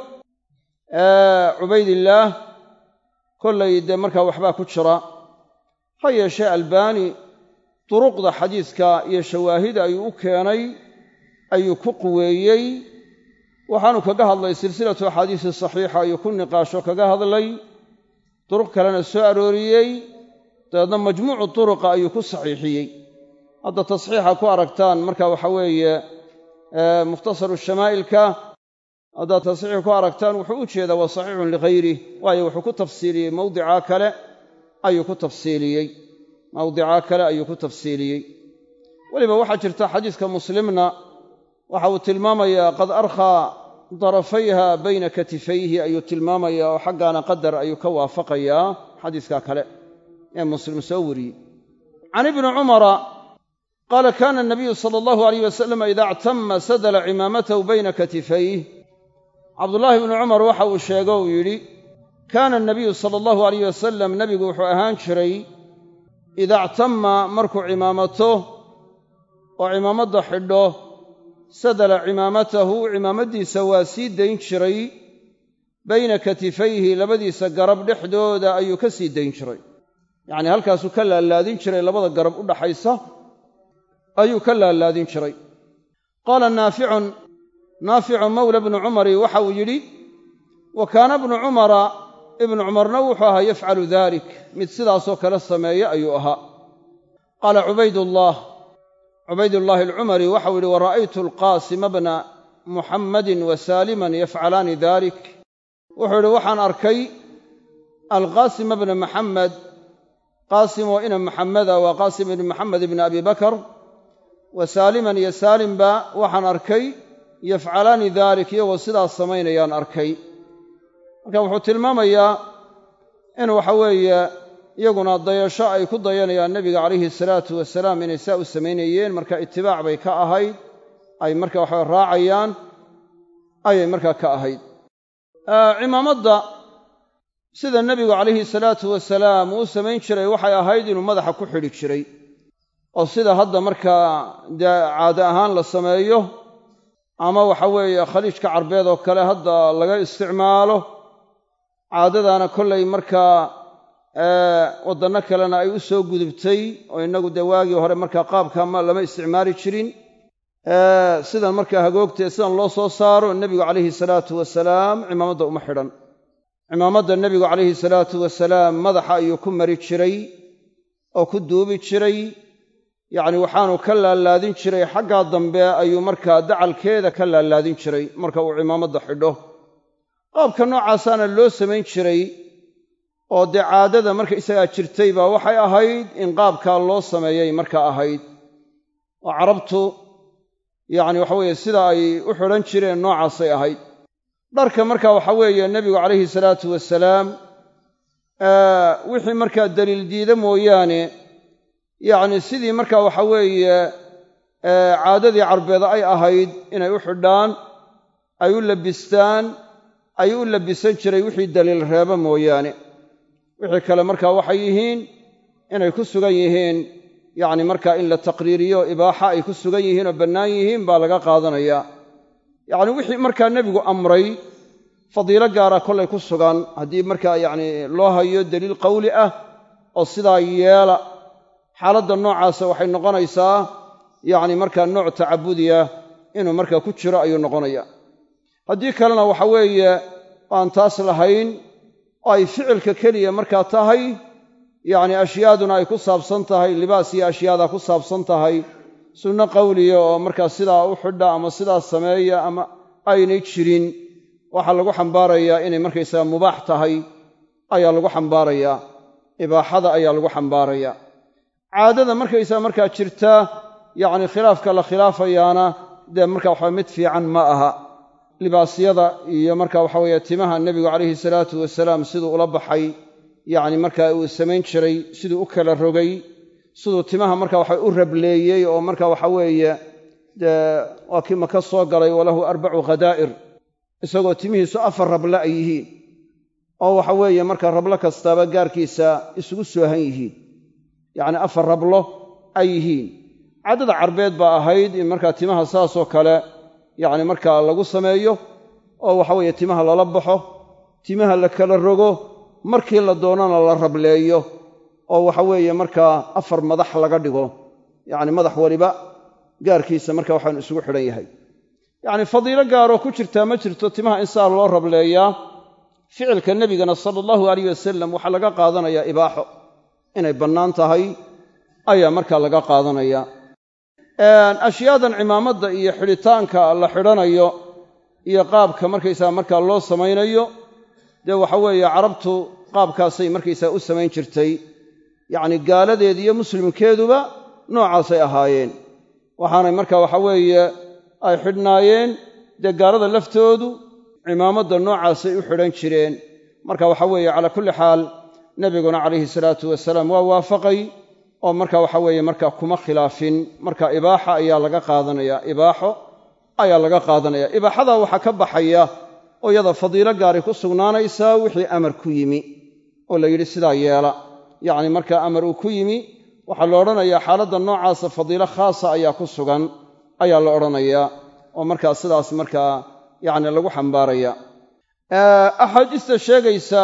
Speaker 1: cubaydillaah kollay dee markaa waxbaa ku jira ha yeeshee albaani duruqda xadiidka iyo shawaahida ayuu u keenay ayuu ku quweeyey waxaanu kaga hadlay silsilatu axaadiisi saxiixa ayuu ku niqaasho kaga hadlay duruq kalena soo arooriyey dabeedna majmuucu turuqa ayuu ku saxiixiyey hadda tasxiixa ku aragtaan marka waxa weeye mukhtasaru shamaa'ilka haddaad tasxiixi ku aragtaan wuxuu u jeedaa waa saxiixun lihayrih waayo wuxuu ku tafsiiliyey mawdicaa kale ayuu ku tafsiiliyey mawdicaa kale ayuu ku tafsiiliyey weliba waxaa jirta xadiiska muslimna waxa uu tilmaamayaa qad arkhaa darafayha bayna katifayhi ayuu tilmaamayaa oo xaggaana qadar ayuu ka waafaqayaa xadiiska kale ee muslim soo wariyey can ibni cumara qaala kaana anabiyu sala allahu alayh wasalam ida actama sadala cimaamatahu bayna katifayh cabdullaahi ibnu cumar waxa uu sheego uu yidhi kaana anabiyu sala allahu alayh wasalam nebigu wuxuu ahaan jiray ida actama markuu cimaamato oo cimaamadda xidho sadala cimaamatahu cimaamaddiisa waa sii dayn jiray bayna katifayhi labadiisa garab dhexdooda ayuu ka sii dayn jiray yacnii halkaasuu ka laalaadin jiray labada garab u dhaxaysa ayuu ka laalaadin jiray qaala naaficun naaficu mawla bnu cumari waxa uu yidhi wa kaana bnu cumara ibnu cumarna wuxuu ahaa yafcalu dalik mid sidaasoo kale sameeya ayuu ahaa qaala cubaydullaah cubaydullaahi alcumari waxau yidhi wa ra'aytu alqaasima bna muxammadin wa saaliman yafcalaani dalik wuxuu yidhi waxaan arkay alqaasima bna maxamed qaasim oo ina maxameda waa qaasim ibni maxamed ibni abi bakar wa saaliman iyo saalimba waxaan arkay yafcalaani dalik iyagoo sidaas samaynayaan arkay marka wuxuu tilmaamayaa in waxa weeye iyaguna dayasho ay ku dayanayaan nebiga calayhi salaatu wasalaam inay saa u samaynayeen marka itibaac bay ka ahayd ay marka waxa raacayaan ayay markaa ka ahayd cimaamadda sida nebigu calayhi salaatu wasalaam uu samayn jiray waxay ahayd inuu madaxa ku xidhi jiray oo sida hadda markaa dee caade ahaan la sameeyo ama waxa weeye khaliijka carbeed oo kale hadda laga isticmaalo caadadaana kollay markaa waddanno kalena ay u soo gudubtay oo innagu dee waagii hore markaa qaabka lama isticmaali jirin sidan markaa hagoogtee sidan loo soo saaro nebigu calayhi salaatu wasalaam cimaamadda uma xidhan cimaamadda nebigu calayhi salaatu wasalaam madaxa ayuu ku mari jiray oo ku duubi jiray yacni waxaanu ka laalaadin jiray xaggaa dambe ayuu markaa dacalkeeda ka laalaadin jiray marka uu cimaamadda xidho qaabka noocaasaana loo samayn jiray oo dee caadada marka isagaa jirtay baa waxay ahayd in qaabkaa loo sameeyay markaa ahayd oo carabtu yacni waxa weeye sida ay u xidhan jireen noocaasay ahayd dharka marka waxa weeye nebigu calayhi salaatu wasalaam wixii markaa daliil diida mooyaane yacni sidii marka waxa weeye caadadii carbeeda ay ahayd inay u xidhaan ay u labistaan ay u labisan jiray wixii daliil reeba mooyaane wixii kale markaa waxay yihiin inay ku sugan yihiin yacni markaa in la taqriiriyo ibaaxa ay ku sugan yihiin oo bannaan yihiin baa laga qaadanayaa yacni wixii markaa nebigu amray fadiilo gaara kollay ku sugan haddii markaa yacni loo hayo daliil qowli ah oo sidaa yeela xaaladda noocaasa waxay noqonaysaa yacni markaa nooc tacabudiya inuu markaa ku jiro ayuu noqonaya haddii kalena waxa weeye aan taas lahayn oo ay ficilka keliya markaa tahay yacni ashyaaduna ay ku saabsan tahay libaas iyo ashyaada ku saabsan tahay sunno qowliya oo markaa sidaa u xidha ama sidaa sameeya ama aynay jirin waxaa lagu xambaarayaa inay markaysaga mubaax tahay ayaa lagu xambaarayaa ibaaxada ayaa lagu xambaarayaa caadada markaysaga markaa jirta yacni khilaafka la khilaafayaana dee marka waxaa mid fiican ma aha libaasyada iyo marka waxa weeye timaha nebigu calayhi salaatu wasalaam siduu ula baxay yacni markaa uu samayn jiray siduu u kala rogay siduu timaha marka waxa u rableeyey oo marka waxa weeye dee waa kii maka soo galay walahu arbacu khadaa'ir isagoo timihiisu afar rable ay yihiin oo waxa weeye marka rablo kastaaba gaarkiisa isugu soohan yihiin yacni afar rablo ay yihiin caddada carbeed baa ahayd in markaa timaha saasoo kale yacni markaa lagu sameeyo oo waxa weeye timaha lala baxo timaha la kala rogo markii la doonana la rableeyo oo waxa weeye markaa afar madax laga dhigo yacni madax waliba gaarkiisa marka waxaanu isugu xidhan yahay yacni fadiilo gaaroo ku jirtaa ma jirto timaha in saa loo rableeyaa ficilka nebigana sala allahu alayh wasalam waxaa laga qaadanayaa ibaaxo inay bannaan tahay ayaa markaa laga qaadanaya ashyaadan cimaamadda iyo xidhitaanka la xidhanayo iyo qaabka markaysaa markaa loo samaynayo dee waxa weeye carabtu qaabkaasay markaysaa u samayn jirtay yacni gaaladeed iyo muslimkeeduba noocaasay ahaayeen waxaanay marka waxa weeye ay xidhnaayeen dee gaalada laftoodu cimaamadda noocaasay u xidhan jireen marka waxa weeye calaa kulli xaal nebiguna calayhi salaatu wasalaam waa waafaqay oo marka waxa weeye marka kuma khilaafin marka ibaaxa ayaa laga qaadanaya ibaaxo ayaa laga qaadanaya ibaaxadaa waxaa ka baxaya oo iyada fadiilo gaari ku sugnaanaysaa wixii amar ku yimi oo la yidhi sidaa yeela yacni marka amar uu ku yimi waxaa la odhanayaa xaaladda noocaasa fadiilo khaasa ayaa ku sugan ayaa la odhanayaa oo markaa sidaas markaa yacni lagu xambaaraya axaadiista sheegaysa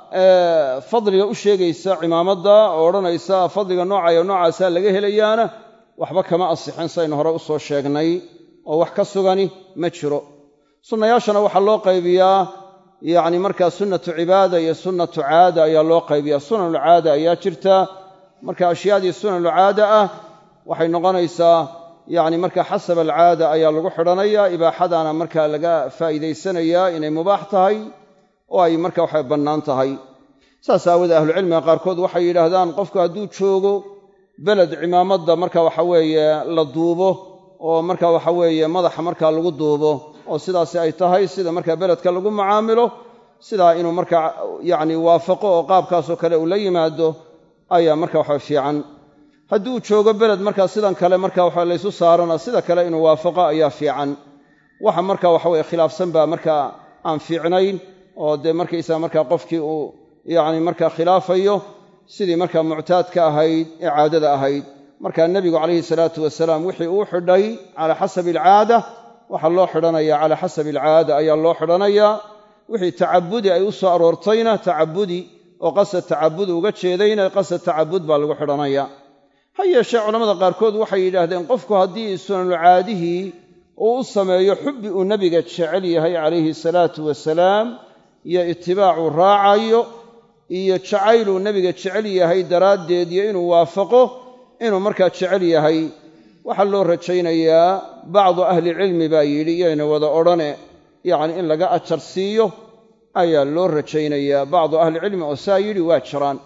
Speaker 1: fadliga u sheegaysa cimaamadda oo odhanaysa fadliga noocayo noocaasaa laga helayaana waxba kama asixin saynu hore u soo sheegnay oo wax ka sugani ma jiro sunnayaashana waxaa loo qaybiyaa yacni markaa sunnatu cibaada iyo sunnatu caada ayaa loo qaybiyaa sunanulcaada ayaa jirta marka ashyaadii sunanulcaada ah waxay noqonaysaa yacni marka xasab alcaada ayaa lagu xidhanaya ibaaxadaana markaa laga faa'iidaysanayaa inay mubaax tahay oo ay marka waxay bannaan tahay saas aawoodee ahlucilmiga qaarkood waxay yidhaahdaan qofku hadduu joogo beled cimaamadda marka waxa weeye la duubo oo marka waxa weeye madaxa markaa lagu duubo oo sidaasi ay tahay sida markaa beledka lagu mucaamilo sidaa inuu markaa yacni waafaqo oo qaabkaasoo kale uu la yimaado ayaa marka waxa fiican haddii uu joogo beled markaa sidan kale marka waxa laysu saarana sida kale inuu waafaqo ayaa fiican waxa marka waxa weye khilaafsan baa markaa aan fiicnayn oo dee markaysaa markaa qofkii uu yacni markaa khilaafayo sidii markaa muctaadka ahayd ee caadada ahayd markaa nebigu calayhi salaatu wasalaam wixii uu xidhay calaa xasabi alcaada waxaa loo xidhanaya calaa xasabi alcaada ayaa loo xidhanayaa wixii tacabudi ay u soo aroortayna tacabudi oo qasad tacabud uga jeedayna qasad tacabud baa lagu xidhanaya ha yeeshee culammada qaarkood waxay yidhaahdeen qofku haddii sunanulcaadihii uu u sameeyo xubbi uu nebiga jecel yahay calayhi salaatu wasalaam iyo itibaacuu raacayo iyo jacayluu nebiga jecel yahay daraaddeed iyo inuu waafaqo inuu markaa jecel yahay waxaa loo rajaynayaa bacdu ahlicilmi baa yidhi iyayna wada odhane yacni in laga ajar siiyo ayaa loo rajaynayaa bacdu ahlicilmi oo saa yidhi waa jiraan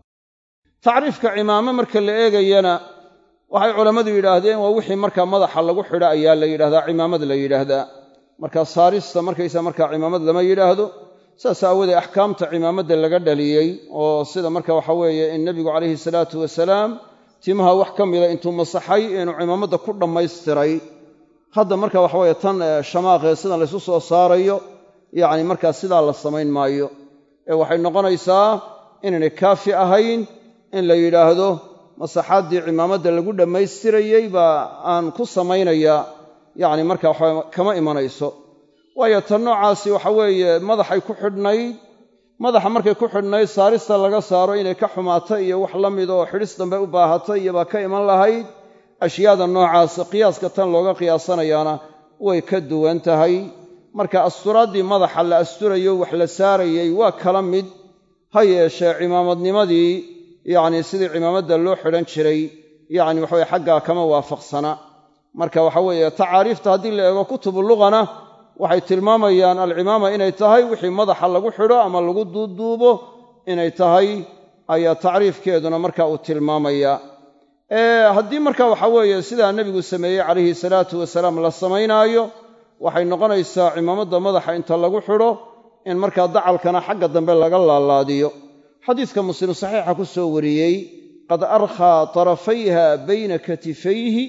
Speaker 1: tacriifka cimaamo marka la eegayana waxay culammadu yidhaahdeen waa wixii markaa madaxa lagu xidho ayaa la yidhahdaa cimaamad la yidhaahdaa markaa saarista markaysa markaa cimaamad lama yidhaahdo saas aawoodee axkaamta cimaamadda laga dhaliyey oo sida marka waxa weeye in nebigu calayhi salaatu wasalaam timaha wax ka mida intuu masaxay inuu cimaamadda ku dhammaystiray hadda marka waxa weye tan shamaaqee sidan laysu soo saarayo yacni markaa sidaa la samayn maayo ee waxay noqonaysaa inaynay kaafi ahayn in la yidhaahdo masaxaaddii cimaamadda lagu dhammaystirayey baa aan ku samaynayaa yacni marka waxa kama imanayso waayo tan noocaasi waxa weeye madaxay ku xidhnayd madaxa markay ku xidhnayd saarista laga saaro inay ka xumaato iyo wax la mid oo xidhis dambe u baahatay iyobaa ka iman lahayd ashyaada noocaas qiyaaska tan looga qiyaasanayaana way ka duwan tahay marka asturaaddii madaxa la asturayo wax la saarayey waa kala mid ha yeeshee cimaamadnimadii yacni sidii cimaamadda loo xidhan jiray yacni waxaweye xaggaa kama waafaqsana marka waxa weeye tacaariifta haddii la eego kutubu luqana waxay tilmaamayaan alcimaama inay tahay wixii madaxa lagu xidho ama lagu duuduubo inay tahay ayaa tacriifkeeduna marka uu tilmaamaya haddii marka waxa weeye sidaa nebigu sameeyey calayhi salaatu wasalaam la samaynaayo waxay noqonaysaa cimaamadda madaxa inta lagu xidho in markaa dacalkana xagga dambe laga laalaadiyo xadiiska muslim saxiixa ku soo wariyey qad arkhaa tarafayha bayna katifayhi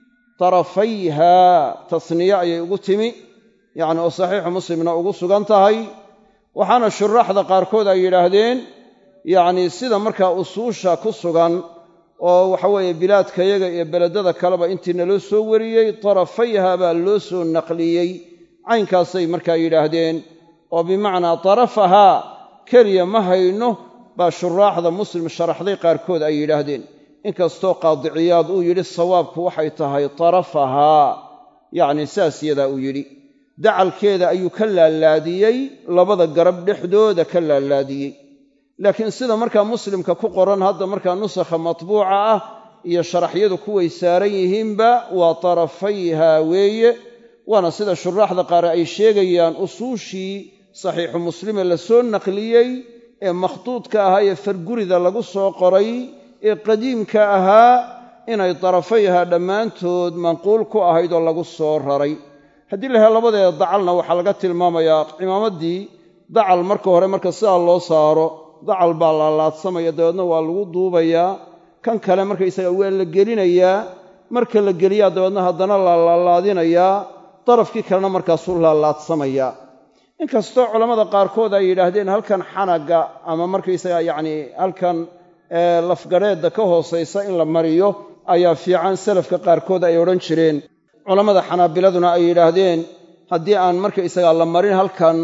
Speaker 1: tarafayha tasniye ayay ugu timi yacni oo saxiixu muslimna ugu sugan tahay waxaana shuraaxda qaarkood ay yidhaahdeen yacni sida markaa usuusha ku sugan oo waxa weeye bilaadkayaga iyo beledada kaleba intiina loo soo wariyey tarafayha baa loo soo naqliyey caynkaasay markaa yidhaahdeen oo bimacnaa tarafahaa keliya ma hayno baa shuraaxda muslim sharaxday qaarkood ay yidhaahdeen inkastoo qaadiciyaad uu yidhi sawaabku waxay tahay tarafahaa yacni saas yadaa uu yidhi dacalkeeda ayuu ka laalaadiyey labada garab dhexdooda ka laalaadiyey laakiin sida markaa muslimka ku qoran hadda markaa nusakha matbuuca ah iyo sharaxyadu kuway saaran yihiinba waa tarafayha weeye waana sida shuraaxda qaar ay sheegayaan usuushii saxiixu muslime la soo naqliyey ee makhduudka ahaa ee fargurida lagu soo qoray ee qadiimka ahaa inay darafayha dhammaantood manquul ku ahayd oo lagu soo raray haddii la hela labadeeda dacalna waxaa laga tilmaamayaa cimaamaddii dacal marka hore marka sidaa loo saaro dacal baa laalaadsamaya dabeedna waa lagu duubayaa kan kale markaysaga waa la gelinayaa marka la geliyaa dabeedna haddana laalaalaadinayaa darafkii kalena markaasuu laalaadsamaya inkastoo culammada qaarkood ay yidhaahdeen halkan xanaga ama markaysaga yacni halkan lafgadheedda ka hoosaysa in la mariyo ayaa fiican salafka qaarkood ay odhan jireen culammada xanaabiladuna ay yidhaahdeen haddii aan markaysagaa la marin halkan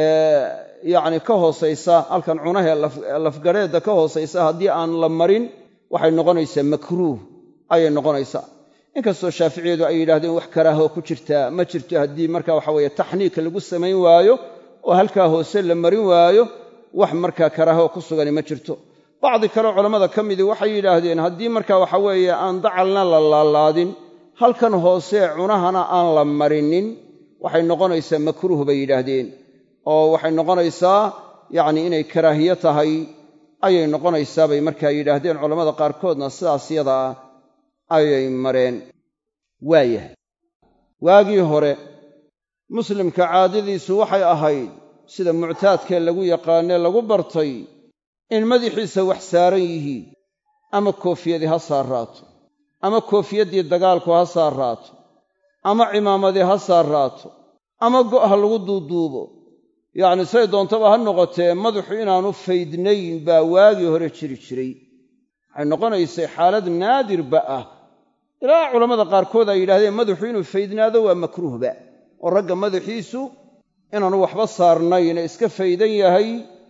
Speaker 1: yacni ka hoosaysa halkan cunahee lafgadheedda ka hoosaysa haddii aan la marin waxay noqonaysaa makruuh ayay noqonaysaa inkastoo shaaficiyadu ay yidhahdeen wax karaaho ku jirtaa ma jirto haddii marka waxa weeye taxniika lagu samayn waayo oo halkaa hoose la marin waayo wax markaa karaaho ku sugani ma jirto bacdi kaleo culammada ka midii waxay yidhaahdeen haddii marka waxa weeye aan dacalna la laalaadin halkan hoose cunahana aan la marinin waxay noqonaysaa makruuh bay yidhaahdeen oo waxay noqonaysaa yacni inay karaahiye tahay ayay noqonaysaa bay markaa yidhaahdeen culammada qaarkoodna sidaas yada ah ayay mareen waayahay waagii hore muslimka caadadiisu waxay ahayd sida muctaadkee lagu yaqaanee lagu bartay in madaxiisa wax saaran yihiin ama koofiyadii ha saarraato ama koofiyaddii dagaalku ha saarraato ama cimaamadii ha saarraato ama go' ha lagu duuduubo yacni say doontaba ha noqotee madaxu inaanu faydnayn baa waagii hore jiri jiray waxay noqonaysay xaalad naadirba ah ilaa culammada qaarkood ay yidhahdeen madaxu inuu faydnaado waa makruuhba oo ragga madaxiisu inaanu waxba saarnayn ee iska faydan yahay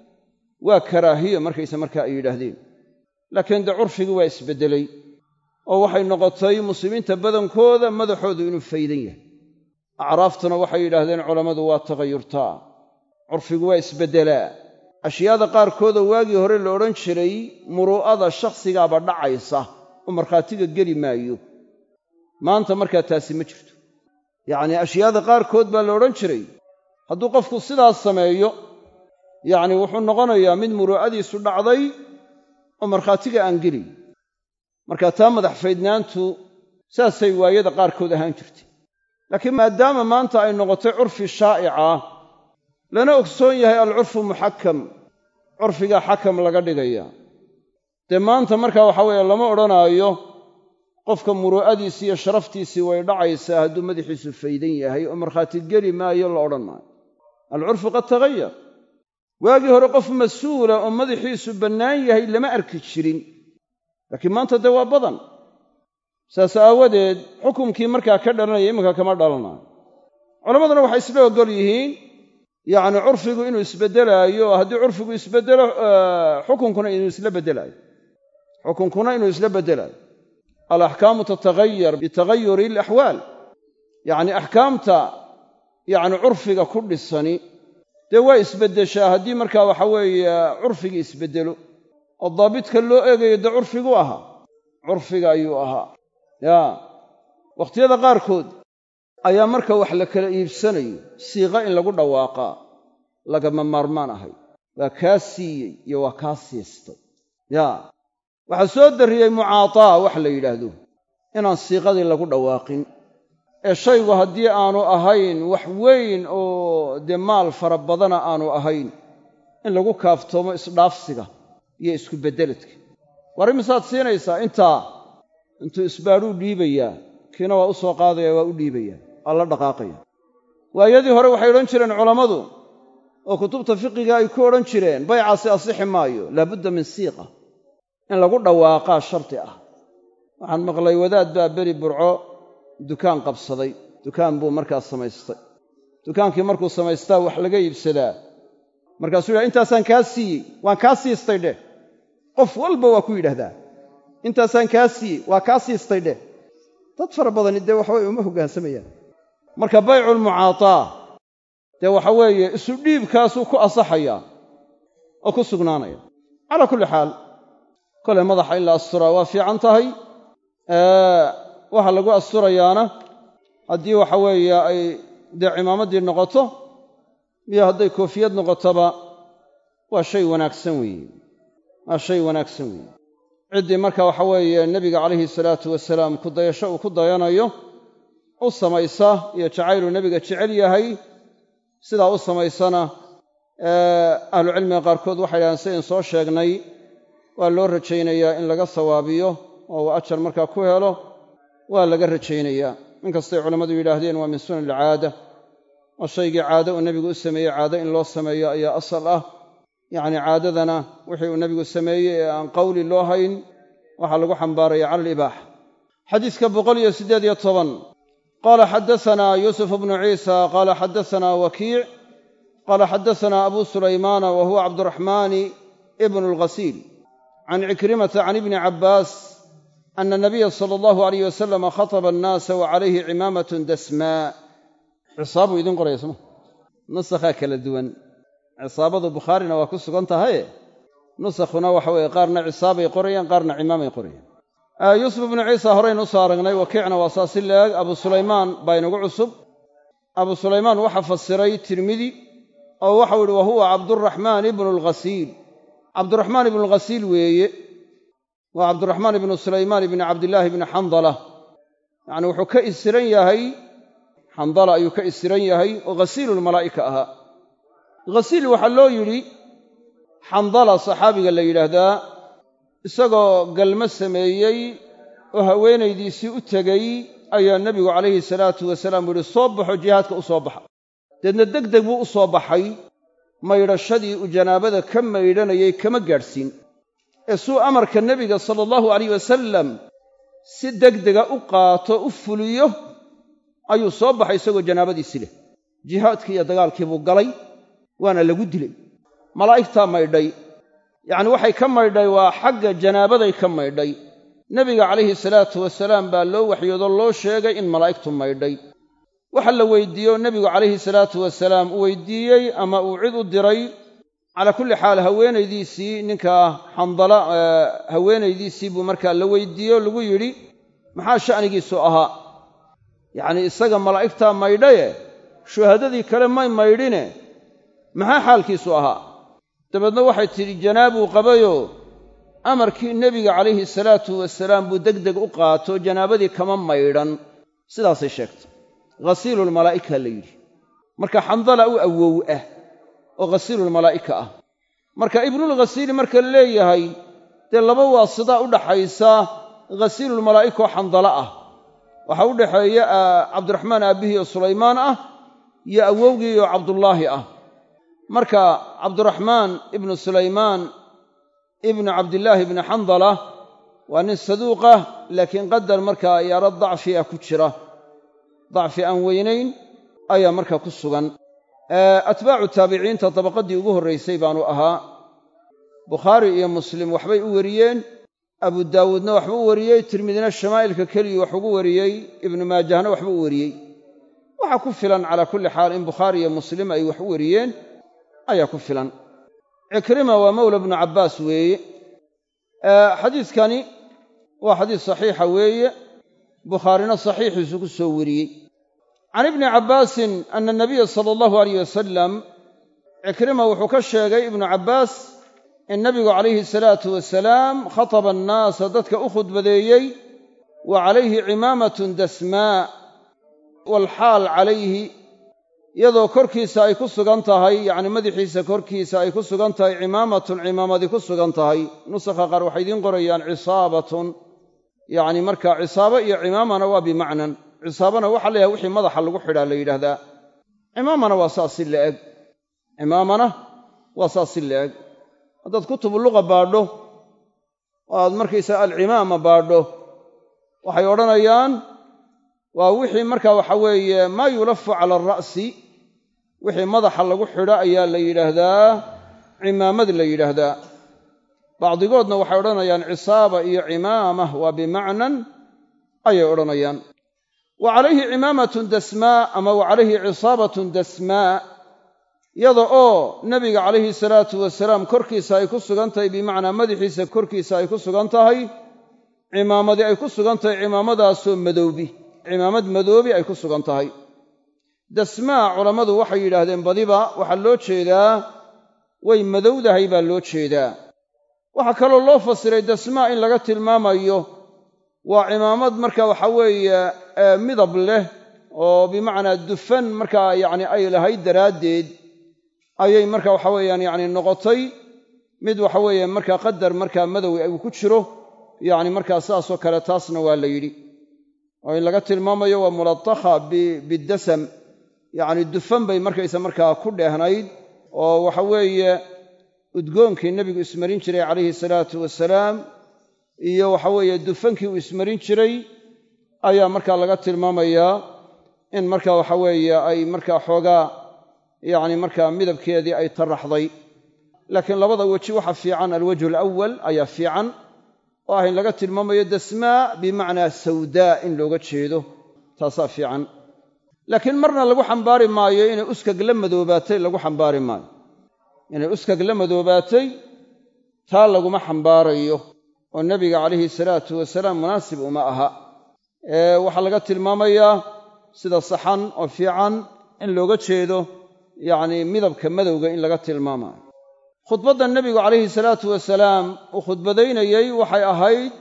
Speaker 1: waa karaahiyo markayse markaa ay yidhaahdeen laakiin dee curfigii waa isbeddelay oo waxay noqotay muslimiinta badankooda madaxoodu inuu faydan yahay acraaftuna waxay yidhaahdeen culammadu waa tagayurtaa curfigu waa isbeddelaa ashyaada qaarkoodoo waagii hore la odhan jiray muruu'ada shakhsigaaba dhacaysa oo markhaatiga geli maayo maanta markaa taasi ma jirto yacnii ashyaada qaarkood baa la odhan jiray hadduu qofku sidaas sameeyo yacni wuxuu noqonayaa mid muruu'adiisu dhacday oo markhaatiga aan gelin marka taa madax faydnaantu saasay waayada qaarkood ahaan jirtay laakiin maadaama maanta ay noqotay curfi shaa'ica lana ogsoon yahay alcurfu muxakam curfigaa xakam laga dhigaya dee maanta markaa waxa weeye lama odhanaayo qofka muruu'adiisii iyo sharaftiisii way dhacaysaa hadduu madaxiisu faydan yahay oo markhaati geli maayo la odhan maayo alcurfu qad tagayar waagii hore qof mas-uula oo madaxiisu bannaan yahay lama arki jirin laakiin maanta dee waa badan saas aawadeed xukumkii markaa ka dhalanaya iminka kama dhalanayo culammaduna waxay isla oggol yihiin yacni curfigu inuu isbeddelaayo haddii curfigu isbeddelo xukunkuna inuu isla beddelaayo xukunkuna inuu isla beddelaayo alaxkaamu tatagayar bitagayuri alaxwaal yacni axkaamta yacni curfiga ku dhisani dee waa isbeddeshaa haddii markaa waxa weeye curfigii isbeddelo oo daabidka loo eegayo dee curfigu ahaa curfiga ayuu ahaa yaa wakhtiyada qaarkood ayaa marka wax la kala iibsanayo siiqa in lagu dhawaaqaa lagama maarmaan ahay waa kaa siiyey iyo waa kaa siistay yaa waxaa soo darriyey mucaataa wax la yidhaahdo inaan siiqadii lagu dhawaaqin ee shaygu haddii aanu ahayn wax weyn oo dee maal fara badana aanu ahayn in lagu kaaftoomo isdhaafsiga iyo isku beddeledka war imisaad siinaysaa intaa intuu isbaadhuu dhiibayaa kiina waa u soo qaadaya waa u dhiibaya waa la dhaqaaqaya waayadii hore waxay odhan jireen culammadu oo kutubta fiqiga ay ku odhan jireen baycaasi asixi maayo laabudda min siiqa in lagu dhawaaqaa shardi ah waxaan maqlay wadaad baa beri burco dukaan qabsaday dukaan buu markaas samaystay dukaankii markuu samaystaa wax laga iibsadaa markaasuu yidhaha intaasaan kaa siiyey waan kaa siistay dheh qof walba waa ku yidhaahdaa intaasaan kaa siiyey waa kaa siistay dheh dad fara badani dee waxaweye uma hoggaansamayaan marka bayculmucaataa dee waxa weeye isu dhiibkaasuu ku asaxayaa oo ku sugnaanaya calaa kulli xaal kolay madaxa in la asturaa waa fiican tahay waxa lagu asturayaana haddii waxa weeye ay dee cimaamaddii noqoto iyo hadday koofiyad noqotoba waa shay wanaagsan weeye waa shay wanaagsan weeye ciddii marka waxa weeye nebiga calayhi salaatu wasalaam ku dayasho uu ku dayanayo u samaysa iyo jacayluu nebiga jecel yahay sidaa u samaysana ahlucilmiga qaarkood waxay dhahaan sidayn soo sheegnay waa loo rajaynayaa in laga sawaabiyo oo uu ajar markaa ku helo waa laga rajaynayaa inkastay culammadu yidhaahdeen waa min sunan alcaada oo shaygii caado uu nebigu u sameeyey caado in loo sameeyo ayaa asal ah yacni caadadana wixii uu nebigu sameeyey ee aan qawli loo hayn waxaa lagu xambaaraya cala alibaaxa xadiiska boqol iyo siddeed iyo toban qaala xaddasanaa yuusuf bnu ciisa qaala xaddasanaa wakiic qaala xaddasanaa abu sulaymaana wa huwa cabduraxmaani ibnu alghasiil can cikrimata can ibni cabbaas ana nabiya sala allahu alayh wasalama khataba annaasa wa calayhi cimaamatun dasmaa cisaabuu idiin qoraya soma nusakhaa kala duwan cisaabadu bukhaarina waa ku sugan tahaye nusakhuna waxa weeye qaarna cisaabay qorayaan qaarna cimaamay qorayaan yuusuf ibnu ciisa horaynu usoo aragnay wakiicna waa saa si leeg abu sulaymaan baa inagu cusub abu sulaymaan waxaa fasiray tirmidi oo waxau ihi wa huwa cabduraxmaan ibnu alghasiil cabduraxmaan ibnu alghasiil weeye waa cabduraxmaan ibnu sulaymaan ibni cabdillaahi ibni xandala yacni wuxuu ka isiran yahay xandala ayuu ka isiran yahay oo ghasiilulmalaa'ika ahaa ghasiil waxaa loo yidhi xandala saxaabiga la yidhaahdaa isagoo galmo sameeyey oo haweenaydiisii u tegey ayaa nebigu calayhi salaatu wasalaam u yihi soo baxo jihaadka u soo baxa deedna deg deg buu u soo baxay maydhashadii uu janaabada ka maydhanayay kama gaadhsiin ee suu amarka nebiga sala allahu alayh wasalam si degdega u qaato u fuliyo ayuu soo baxay isagoo janaabadiisi leh jihaadkii iyo dagaalkii buu galay waana lagu dilay malaa'igtaa maydhay yacni waxay ka maydhay waa xagga janaabaday ka maydhay nebiga calayhi salaatu wasalaam baa loo waxyoodoo loo sheegay in malaa'igtu maydhay waxa la weydiiye oo nebigu calayhi salaatu wasalaam u weydiiyey ama uu cid u diray calaa kulli xaal haweenaydiisii ninkaa xandala haweenaydiisii buu markaa la weydiiyey oo lagu yidhi maxaa sha'nigiisu ahaa yacnii isaga malaa'igtaa maydhaye shuhadadii kale may maydhine maxaa xaalkiisu ahaa dabeedna waxay tidhi janaabuu qabayoo amarkii nebiga calayhi salaatu wasalaam buu deg deg u qaato janaabadii kama maydhan sidaasay sheegtay ghasiilulmalaa'ika la yidhi marka xandala u awow ah oo ghasiilulmalaa'ika ah marka ibnulghasiili marka la leeyahay dee laba waasidaa u dhaxaysa ghasiilulmalaa'ika oo xandala ah waxaa u dhaxeeya cabdiraxmaan aabbihii oo sulaymaan ah iyo awowgii oo cabdullaahi ah marka cabduraxmaan ibnu sulaymaan ibnu cabdillaahi ibni xandala waa nin saduuqah laakiin qadar markaa yaaro dacfi ah ku jira dacfi aan weynayn ayaa markaa ku sugan atbaacu taabiciinta dabaqaddii ugu horraysay baanu ahaa bukhaari iyo muslim waxbay u wariyeen abu daawuudna waxba u wariyey tirmidina shamaa'ilka keligii wax ugu wariyey ibnu maajahna waxba u wariyey waxaa ku filan calaa kulli xaal in bukhaari iyo muslim ay wax u wariyeen ayaa ku filan cikrima waa mawla bnu cabbaas weeye xadiidkani waa xadiis saxiixa weeye bukhaarina saxiixiisu ku soo wariyey can ibni cabbaasin ana nabiya sala allahu alayh wasalam cikrima wuxuu ka sheegay ibnu cabbaas in nabigu calayhi salaatu wasalaam khataba annaasa dadka u khudbadeeyey wa calayhi cimaamatun dasmaa waalxaal calayhi iyadoo korkiisa ay ku sugan tahay yacni madaxiisa korkiisa ay ku sugan tahay cimaamatun cimaamadi ku sugan tahay nusakha qaar waxay idiin qorayaan cisaabatun yacni marka cisaabo iyo cimaamana waa bimacnan cisaabana waxaa leeyahay wixii madaxa lagu xidhaa la yidhaahdaa cimaamana waa saas si la-eg cimaamana waa saas si la-eg haddaad kutubu luqa baadho oo aad markaysaa alcimaama baadho waxay odhanayaan waa wixii marka waxa weeye maa yulafu cala alra'si wixii madaxa lagu xidho ayaa la yidhaahdaa cimaamad la yidhaahdaa bacdigoodna waxay odhanayaan cisaaba iyo cimaama waa bimacnan ayay odhanayaan wa calayhi cimaamatun dasmaa ama wa calayhi cisaabatun dasmaa yada oo nebiga calayhi salaatu wasalaam korkiisa ay ku sugan tahay bimacnaa madaxiisa korkiisa ay ku sugan tahay cimaamadi ay ku sugan tahay cimaamadaasoo madoobi cimaamad madoobi ay ku sugan tahay dasmaa culammadu waxay yidhaahdeen badiba waxaa loo jeedaa way madowdahay baa loo jeedaa waxaa kaloo loo fasiray dasmaa in laga tilmaamayo waa cimaamad marka waxa weeye midab leh oo bimacnaa dufan markaa yacni ay lahayd daraaddeed ayay marka waxa weeyaan yacni noqotay mid waxa weeye markaa qadar markaa madow uu ku jiro yacni markaa saasoo kale taasna waa la yidhi oo in laga tilmaamayo waa mulatakha bidasam yacni dufan bay markaysa markaa ku dheehnayd oo waxa weeye udgoonkii nebigu ismarin jiray calayhi salaatu wasalaam iyo waxa weeye dufankii uu ismarin jiray ayaa markaa laga tilmaamayaa in marka waxa weeye ay markaa xoogaa yacni markaa midabkeedii ay taraxday laakiin labada weji waxa fiican alwajhu alawal ayaa fiican oo ah in laga tilmaamayo dasmaa bimacnaa sawdaa in looga jeedo taasaa fiican laakiin marna lagu xambaari maayo inay uskag la madoobaatay lagu xambaari maayo inay uskag la madoobaatay taa laguma xambaarayo oo nebiga calayhi salaatu wasalaam munaasib uma aha ee waxaa laga tilmaamayaa sida saxan oo fiican in looga jeedo yacni midabka madowga in laga tilmaamayo khudbadda nebigu calayhi salaatu wasalaam uu khudbadaynayey waxay ahayd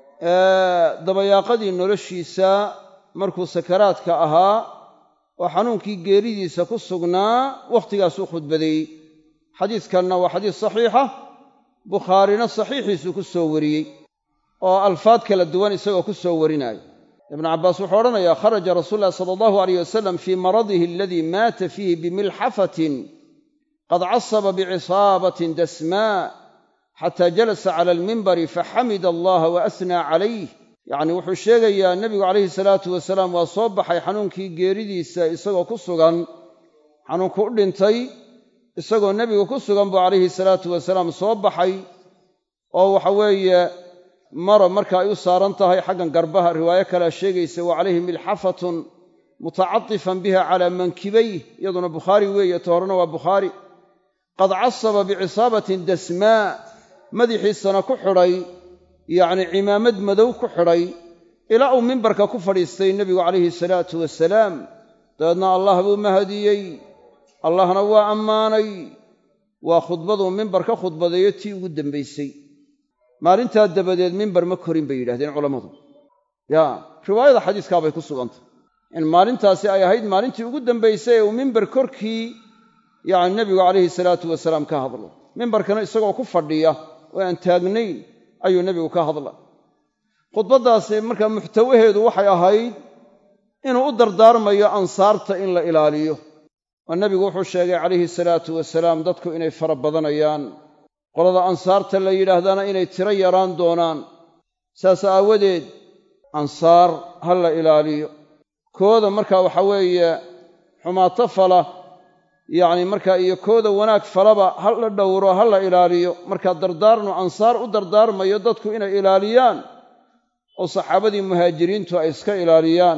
Speaker 1: dabayaaqadii noloshiisa markuu sakaraadka ahaa oo xanuunkii geeridiisa ku sugnaa wakhtigaasuu khudbadeeyey xadiiskanna waa xadiis saxiixa bukhaarina saxiixiisuu ku soo wariyey oo alfaad kala duwan isagoo ku soo warinaayo ibnu cabbaas wuxuu odhanayaa kharaja rasuulu llahi sala allahu aleyh wasalam fii maradihi aladii maata fiihi bimilxafatin qad casaba bicisaabatin dasmaa xataa jalasa cala almimbari faxamida allaha wa asnaa calayh yacni wuxuu sheegayaa nebigu calayhi salaatu wasalaam waa soo baxay xanuunkii geeridiisa isagoo ku sugan xanuunku u dhintay isagoo nebigu ku sugan buu calayhi salaatu wasalaam soo baxay oo waxa weeye maro marka ay u saaran tahay xaggan garbaha riwaayo kalea sheegaysa wa calayhi milxafatun mutacatifan biha calaa mankibayh iyaduna bukhaari weeye ta horena waa bukhaari qad casaba bicisaabatin dasmaa madaxiisana ku xidhay yacni cimaamad madow ku xidhay ilaa uu mimbarka ku fadhiistay nebigu calayhi salaatu wasalaam dabeedna allah buu mahadiyey allahna waa ammaanay waa khudbaduu mimbar ka khudbadeeyo tii ugu dambaysay maalintaa dabadeed mimbar ma korin bay yidhahdeen culammadu yaa riwaayada xadiiskaabay ku sugantay in maalintaasi ay ahayd maalintii ugu dambaysay ee uu mimbar korkii yacni nebigu calayhi salaatu wasalaam ka hadlo mimbarkana isagoo ku fadhiya oo aan taagnayn ayuu nebigu ka hadla khudbaddaasi marka muxtawaheedu waxay ahayd inuu u dardaarmayo ansaarta in la ilaaliyo oo nebigu wuxuu sheegay calayhi salaatu wasalaam dadku inay fara badanayaan qolada ansaarta la yidhaahdaana inay tiro yaraan doonaan saas aawadeed ansaar ha la ilaaliyo kooda marka waxa weeye xumaato fala yacni markaa iyo kooda wanaag falaba ha la dhowro ha la ilaaliyo markaa dardaarnu ansaar u dardaarmayo dadku inay ilaaliyaan oo saxaabadii muhaajiriintu ay iska ilaaliyaan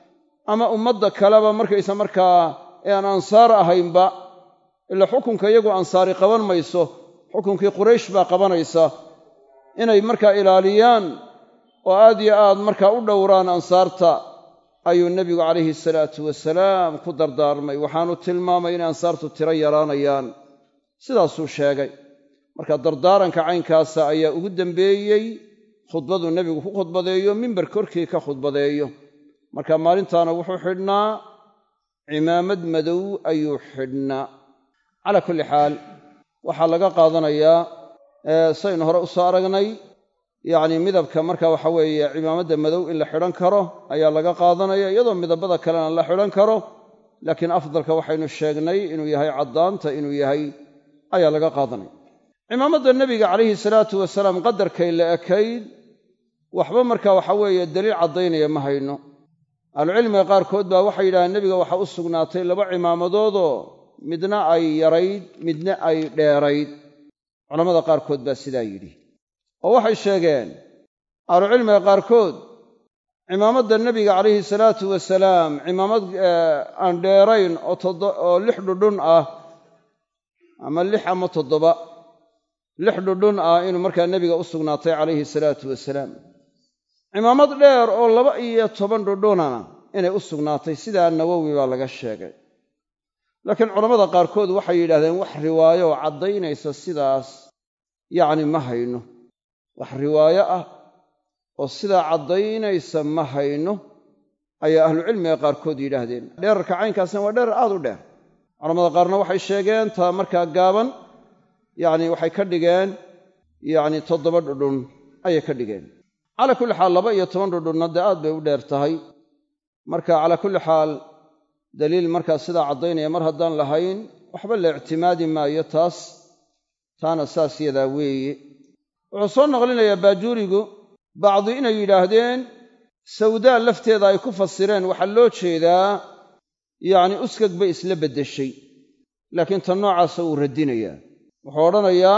Speaker 1: ama ummadda kaleba markaysa markaa ee aan ansaar ahaynba ila xukunka iyagu ansaari qaban mayso xukunkii quraysh baa qabanaysa inay markaa ilaaliyaan oo aad yo aad markaa u dhowraan ansaarta ayuu nebigu calayhi salaatu wasalaam ku dardaarmay waxaanu tilmaamay inay ansaartu tiro yaraanayaan sidaasuu sheegay marka dardaaranka caynkaasa ayaa ugu dambeeyey khudbaduu nebigu ku khudbadeeyo mimbar korkii ka khudbadeeyo marka maalintaana wuxuu xidhnaa cimaamad madow ayuu xidhnaa calaa kulli xaal waxaa laga qaadanayaa saynu hore u soo aragnay yacni midabka marka waxa weeye cimaamadda madow in la xidhan karo ayaa laga qaadanaya iyadoo midabada kalena la xidhan karo laakiin afdalka waxaynu sheegnay inuu yahay caddaanta inuu yahay ayaa laga qaadanaya cimaamadda nebiga calayhi salaatu wasalaam qadarkay la ekayd waxba marka waxa weeye daliil caddaynaya ma hayno ahlucilmiga qaarkood baa waxay yidhahdeen nebiga waxaa u sugnaatay laba cimaamadoodoo midna ay yarayd midna ay dheerayd culammada qaarkood baa sidaa yidhi oo waxay sheegeen ahlucilmiga qaarkood cimaamadda nebiga calayhi salaatu wasalaam cimaamad aan dheerayn oo lix dhudhun ah ama lix ama toddoba lix dhudhun ah inuu markaa nebiga u sugnaatay calayhi salaatu wasalaam cimaamad dheer oo laba iyo toban dhudhunana inay u sugnaatay sidaa nawowi baa laga sheegay laakiin culammada qaarkood waxay yidhahdeen wax riwaayo oo caddaynaysa sidaas yacni ma hayno wax riwaayo ah oo sidaa caddaynaysa ma hayno ayaa ahlucilmiga qaarkood yidhaahdeen dheerarka caynkaasna waa dheerar aad u dheer culamada qaarna waxay sheegeen taa markaa gaaban yacni waxay ka dhigeen yacni toddoba dhudhun ayay ka dhigeen calaa kulli xaal laba iyo toban dhudhunna dee aad bay u dheer tahay marka calaa kulli xaal daliil markaa sidaa caddaynaya mar haddaan lahayn waxba la ictimaadi maayo taas taana saas yadaa weeye wuxuu soo naqlinayaa baajuurigu bacdi inay yidhaahdeen sawdaa lafteeda ay ku fasireen waxaa loo jeedaa yacni uskag bay isla beddeshay laakiin tan noocaasa wuu radinayaa wuxuu odhanayaa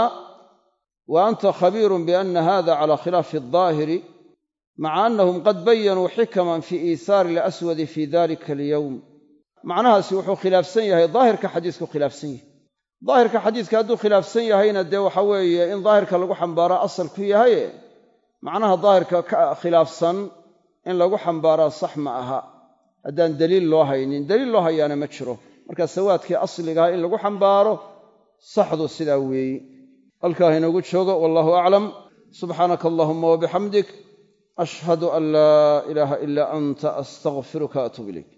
Speaker 1: wa anta khabiirun bianna hada cala khilaafi aldaahiri maca annahum qad bayanuu xikaman fii iihaari alaswadi fii dalika alyowm macnahaasi wuxuu khilaafsan yahay daahirka xadiisku khilaafsan yahay daahirka xadiiska hadduu khilaafsan yahayna dee waxa weeye in daahirka lagu xambaaraa asal ku yahaye macnaha daahirka ka khilaafsan in lagu xambaaraa sax ma aha haddaan daliil loo haynin daliil loo hayaana ma jiro marka sawaadkii asligaha in lagu xambaaro saxdu sidaa weeye halkaa inoogu joogo wallahu aclam subxaanaka allahuma wabixamdik ashhadu an laa ilaaha ilaa anta astaqfiruka atuub ilayk